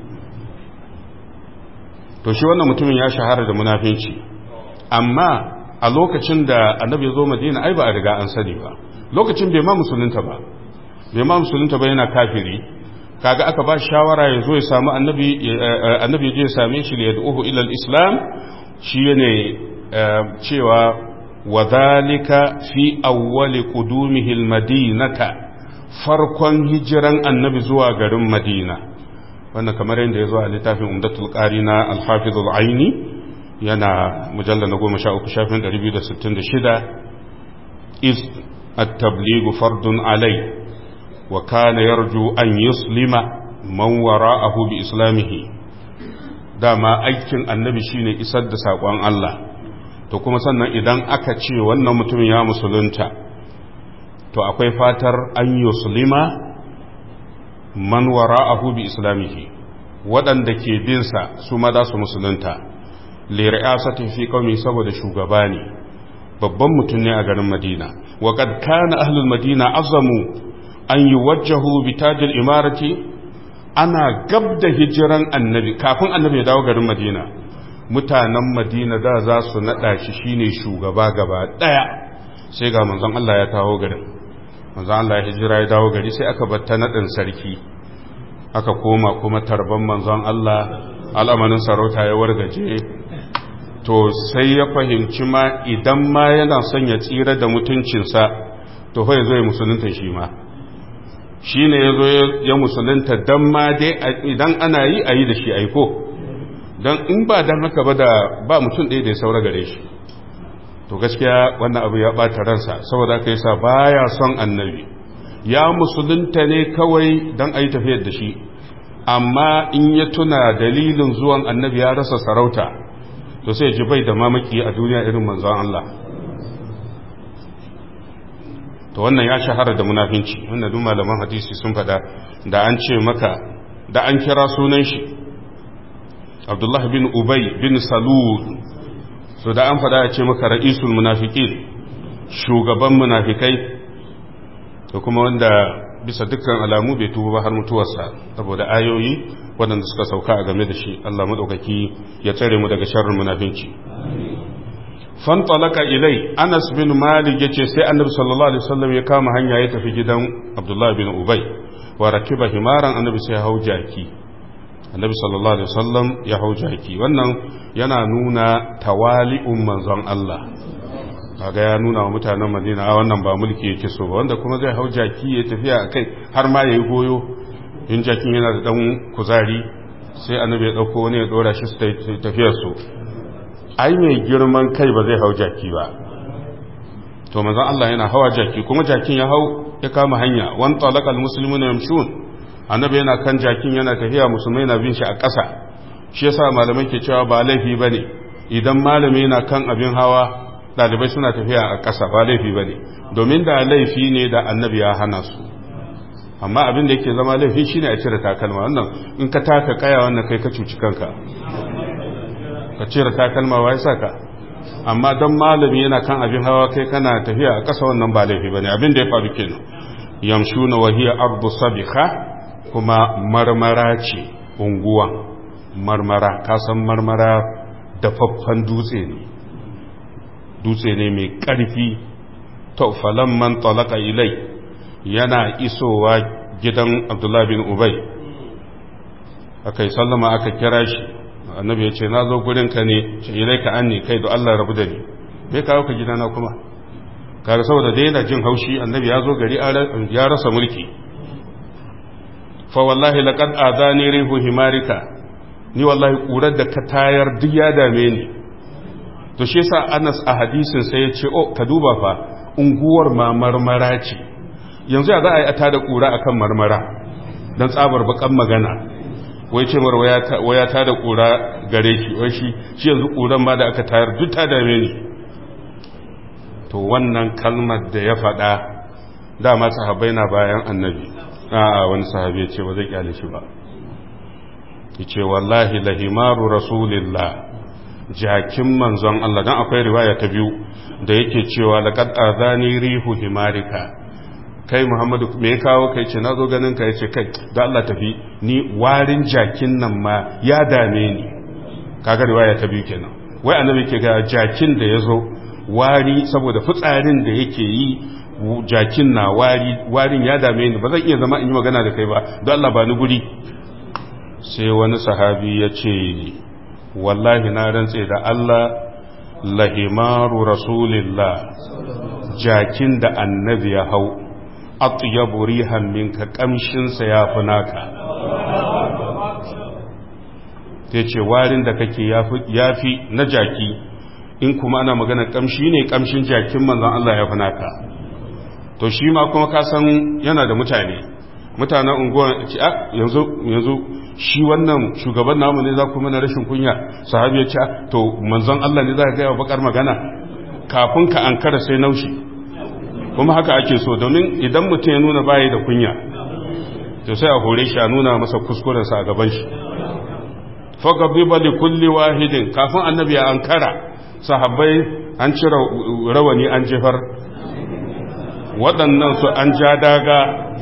to shi wannan mutumin ya shahara da munafinci amma a lokacin da annabi ya zo madina ai ba a riga an sani ba lokacin bai ma musulunta ba bai ma musulunta ba yana kafiri kaga aka ba shawara ya zo ya samu annabi annabi je ya same shi ya yad'uhu ila al-islam shi ne cewa wa dhalika fi awwali qudumihi al-madinata farkon hijiran annabi zuwa garin madina wannan kamar yadda ya zo a littafin umdatul qari na al-hafiz al-aini yana mujallal na 13 shafin 266 is at-tabligh fardun alai wa kana yarju an yuslima man wara'ahu bi islamihi dama aikin annabi shine isar da sakon Allah to kuma sannan idan aka ce wannan mutumin ya musulunta to akwai fatar an yuslima man wara'ahu bi islamihi waɗanda ke binsa su ma za su musulunta lir'asatin fi qaumi saboda shugaba ne babban mutum ne a garin Madina wa kad kana ahlul madina azamu an yuwajjahu bi tajil imarati ana gab da hijiran annabi kafin annabi ya dawo garin Madina mutanen Madina da za su nada shi shine shugaba gaba daya sai ga manzon Allah ya kawo garin manzon Allah ya hijira ya dawo gari sai aka batta nadin sarki aka koma kuma tarban manzon Allah al'amarin sarauta ya wargaje to sai ya fahimci ma idan ma yana son ya tsira da mutuncinsa to fa yazo ya musulunta shi ma shi ne ya zo ya musulunta don ma dai idan ana yi a yi da shi aiko don in ba don haka ba da ba mutum ɗaya da ya saura gare shi to gaskiya wannan abu ya ɓata ransa saboda aka yi sa baya son annabi ya musulunta ne kawai don a yi tafiyar da shi amma in ya tuna dalilin zuwan annabi ya rasa sarauta to sai ji bai da mamaki a duniya irin manzon Allah to wannan ya shahara da munafinci wannan duk malaman hadisi sun fada da an ce maka da an kira sunan shi Abdullah bin Ubay bin Salul so da an fada ya ce maka ra'isul munafiqin shugaban munafikai to kuma wanda bisa dukkan alamu bai tuba ba har mutuwarsa saboda ayoyi waɗanda suka sauka a game da shi Allah madaukaki ya tsare mu daga sharrin munafinci fantalaka ilai anas bin malik yace sai annabi sallallahu alaihi wasallam ya kama hanya ya tafi gidan abdullah bin ubay wa rakiba himaran annabi sai hau jaki annabi sallallahu alaihi wasallam ya hau jaki wannan yana nuna tawali'un manzon Allah kaga ya nuna wa mutanen Madina a wannan ba mulki yake so ba wanda kuma zai hau jaki ya tafiya akai har ma yayi goyo in jakin yana da dan kuzari sai annabi ya dauko wani ya dora shi su tafiyar su ai mai girman kai ba zai hau jaki ba to manzon Allah yana hawa jaki kuma jakin ya hau ya kama hanya wan talaqal muslimuna yamshun annabi yana kan jakin yana tafiya musulmai na bin shi a ƙasa shi yasa malamai ke cewa ba laifi bane idan malami yana kan abin hawa dalibai suna tafiya a ƙasa ba laifi bane domin da laifi ne da annabi ya hana su amma abin da yake zama laifi shine a cire takalma wannan in ka taka kaya wannan kai ka cuci kanka ka cire takalma wa ya saka amma don malami yana kan abin hawa kai kana tafiya a ƙasa wannan ba laifi bane abin da ya faru kenan yamshuna wa hiya ardu sabiha kuma marmara ce unguwa marmara ka san marmara dafaffan dutse ne dutse ne mai ƙarfi to man talaka ilai yana isowa gidan abdullahi bin ubay aka yi sallama aka kira shi annabi ya ce na zo gurinka ne ce ilai ka an ne kai da Allah rabu da ni bai kawo ka gidana kuma kaga saboda dai yana jin haushi annabi ya zo gari ya rasa mulki fa wallahi laqad adani rihu himarika ni wallahi kurar da ka tayar duk ya dame ni to shi yasa Anas a hadisin sai ya ce oh ka duba fa unguwar ma marmara ce yanzu ya za a yi ata da kura akan marmara dan tsabar bakan magana wai ce mar waya ta da kura gare shi wai shi shi yanzu kuran ma da aka tayar duk ta dame ni to wannan kalmar da ya faɗa dama sahabbai na bayan annabi a wani sahabi ya ce ba zai kyale shi ba ya ce wallahi lahimaru rasulillah jakin manzon Allah dan akwai riwaya ta biyu da yake cewa laqad azani rihu himarika kai Muhammadu me ya kawo kai ce nazo ganin ka yace kai da Allah tafi ni warin jakin nan ma ya dame ni kaga riwaya ta biyu kenan wai annabi ke ga jakin da yazo wari saboda fitsarin da yake yi jakin na wari warin ya dame ni ba zan iya zama in yi magana da kai ba don Allah ba ni guri sai wani sahabi ya ce wallahi na rantse da Allah lahimaru rasulillah jakin da annabi ya hau atyabu rihan minka kamshinsa ya fi naka ta ce warin da kake ya fi na jaki in kuma ana magana kamshi ne kamshin jakin manzan Allah ya fi naka to shi ma kuma ka san yana da mutane mutanen unguwa ce a yanzu yanzu shi wannan shugaban namu ne za ku mana rashin kunya sahabi ya ce to manzon Allah ne za ka gaya bakar magana kafin ka ankara sai naushi kuma haka ake so domin idan mutum ya nuna bayi da kunya to sai a hore shi a nuna masa kuskurensa a gaban shi fagabiba li kulli wahidin kafin annabi ya ankara sahabbai an cire rawani an jefar waɗannan su an ja daga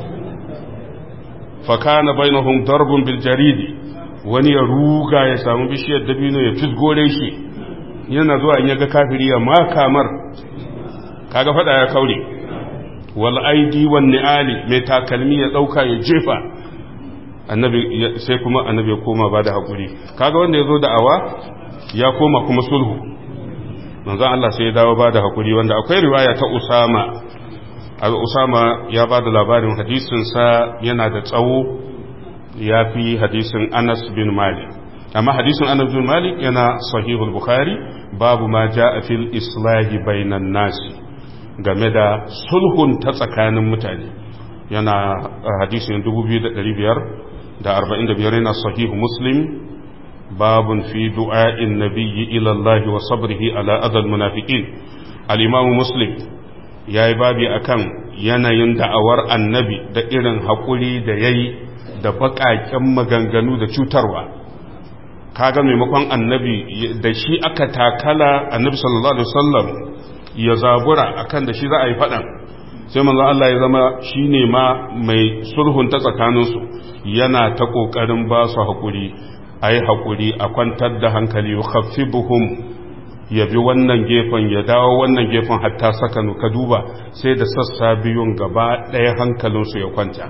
fakana bainahum darbun bil jaridi wani ya ruga ya samu bishiyar dabino ya fisgore shi yana zuwa in yaga kafiri ya makamar kaga fada ya kaure wal aidi wan ni'ali mai takalmi ya dauka ya jefa annabi sai kuma annabi ya koma ba da hakuri kaga wanda yazo da awa ya koma kuma sulhu manzon Allah sai ya dawo ba da hakuri wanda akwai riwaya ta Usama Usama ya ba da labarin hadisinsa yana da tsawo ya fi hadisin Anas bin Malik amma hadisin Anas bin Malik yana sahihul Bukhari babu ma ja a fil islahi bainan nasi game da sulhun ta tsakanin mutane yana hadisin 2545 yana sahihu Muslim babun fi du'a'in nabiyyi ila Allah wa sabrihi ala adal munafiqin al-Imam Muslim ya yi babi a kan yanayin da'awar annabi da irin haƙuri da ya yi da baƙaƙen maganganu da cutarwa kaga maimakon annabi da shi aka takala annabi sallallahu alaihi wasallam ya zabura akan da shi za a yi faɗan sai manzo Allah ya zama shi ne ma mai sulhun ta tsakaninsu yana ta ƙoƙarin ba su haƙuri a yi haƙuri a kwantar da hankali yukhaffibuhum ya bi wannan gefen ya dawo wannan gefen hatta sakanu ka duba sai da sassa biyun gaba ɗaya hankalinsu ya kwanta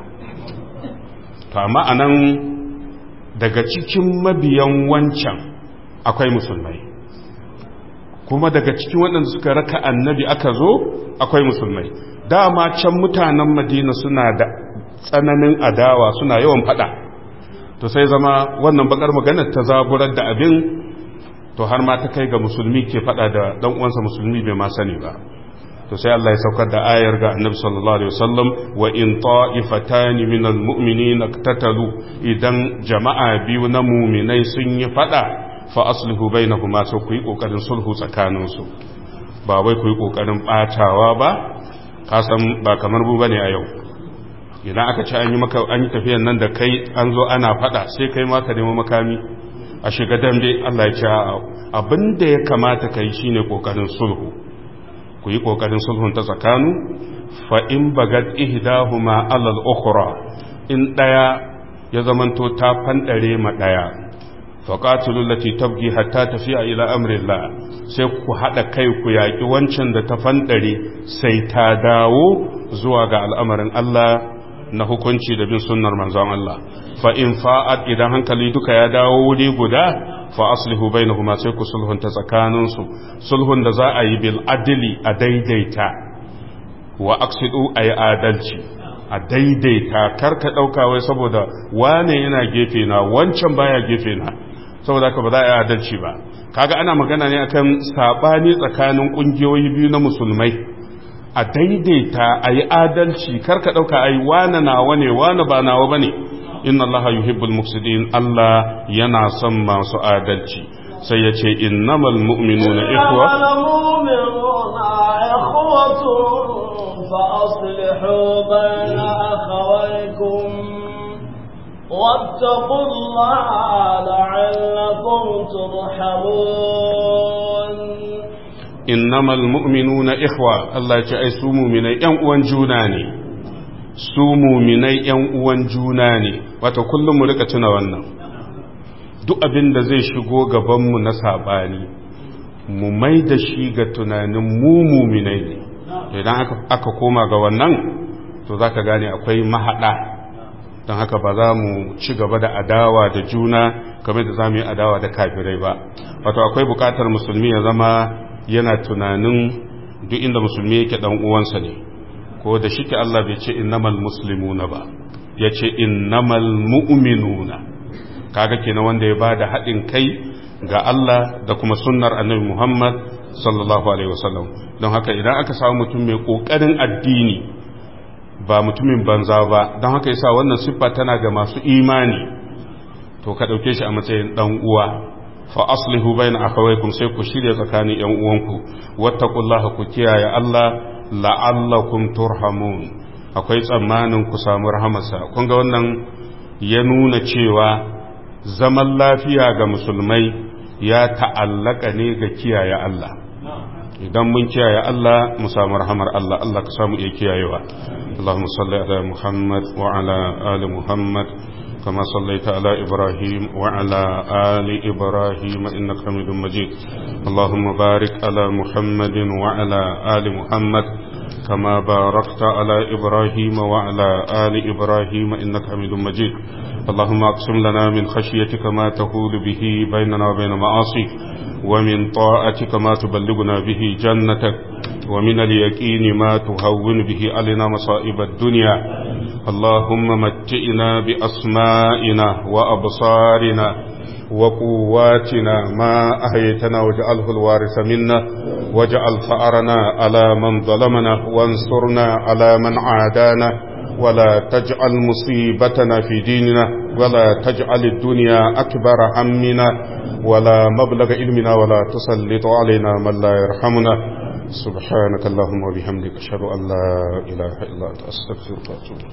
to amma anan daga cikin mabiyan wancan akwai musulmai kuma daga cikin waɗanda suka raka annabi aka zo akwai musulmai dama can mutanen madina suna da tsananin adawa suna yawan fada to sai zama wannan bakar maganar ta zaburar da abin to har ma ta kai ga musulmi ke fada da dan uwansa musulmi bai ma sani ba to sai Allah ya saukar da ayar ga Annabi sallallahu alaihi wasallam wa in ta'ifatan min almu'minin iktatalu idan jama'a biyu na mu'minai sun yi fada fa aslihu bainahuma so ku yi kokarin sulhu tsakanin su ba wai ku yi kokarin batawa ba ka san ba kamar mu bane a yau idan aka ci an yi maka an yi tafiyan nan da kai an zo ana fada sai kai ma ka nemi makami a shiga dambe Allah ya ce abin da ya kamata ka yi shi ne ƙoƙarin sulhu ku yi ƙoƙarin sulhun ta tsakanu fa'in bagad ihdahuma alal ukhra in ɗaya ya zamanto ta fanɗare ma ɗaya faƙatulu lati tabgi hatta tafiya ila amrillah sai ku haɗa kai ku yaƙi wancan da ta fanɗare sai ta dawo zuwa ga al'amarin Allah na hukunci da bin sunnar manzon Allah fa in fa'ad idan hankali duka ya dawo wuri guda fa aslihu bainahuma sai ku sulhunta tsakanin su sulhun da za a yi bil adli a daidaita wa aqsidu ay adalci a daidaita karka dauka wai saboda wane yana gefe na wancan baya gefe na saboda haka ba za a yi adalci ba kaga ana magana ne akan sabani tsakanin kungiyoyi biyu na musulmai a daidaita a yi adalci karka ɗauka a yi wane nawa ne wane ba nawa ba ne inna allaha yuhibbul mufsidin Allah yana son masu adalci sai ya ce innamal mu'minuna ikhwa فأصلحوا بين أخويكم واتقوا الله لعلكم ترحمون إنما المؤمنون إخوة الله يجعل سوموا من ينقوان جوناني سوموا من ينقوان جوناني وتكل ملكة wannan duk abin da zai shigo gabanmu na saɓani mu mai da shi ga tunanin mu muminai ne idan aka koma ga wannan to za ka gane akwai mahaɗa don haka ba za mu ci gaba da adawa da juna kamar da za mu yi adawa da kafirai ba wato akwai bukatar musulmi ya zama yana tunanin duk inda musulmi yake dan uwansa ne ko da shike Allah bai ce innamal muslimuna ba ya ce innamal mu'minuna kaga kenan wanda ya bada haɗin kai ga Allah da kuma sunnar annabi Muhammad sallallahu alaihi wasallam don haka idan aka samu mutum mai kokarin addini ba mutumin banza ba don haka yasa wannan siffa tana ga masu imani to ka dauke shi a matsayin dan uwa fa aslihu bayna akhawaykum sai ku shirya tsakanin yan uwanku wattaqullaha ku kiyaye Allah la'allakum turhamun akwai tsammanin ku samu rahamarsa kun ga wannan ya nuna cewa zaman lafiya ga musulmai ya ta'allaka ne ga kiyaye Allah idan mun kiyaye Allah mu samu rahamar Allah Allah ka samu iya kiyayewa Allahumma salli ala Muhammad wa ala ali Muhammad kama sallaita ala Ibrahim wa ala ali Ibrahim innaka Hamidum Majid Allahumma barik ala Muhammadin wa ala ali Muhammad كما باركت على إبراهيم وعلى آل إبراهيم إنك حميد مجيد اللهم أقسم لنا من خشيتك ما تهول به بيننا وبين معاصيك ومن طاعتك ما تبلغنا به جنتك ومن اليقين ما تهون به علينا مصائب الدنيا اللهم متئنا بأسمائنا وأبصارنا وقواتنا ما أهيتنا واجعله الوارث منا واجعل ثأرنا على من ظلمنا وانصرنا على من عادانا ولا تجعل مصيبتنا في ديننا ولا تجعل الدنيا أكبر همنا ولا مبلغ علمنا ولا تسلط علينا من لا يرحمنا سبحانك اللهم وبحمدك أشهد أن لا إله إلا أنت أستغفرك وأتوب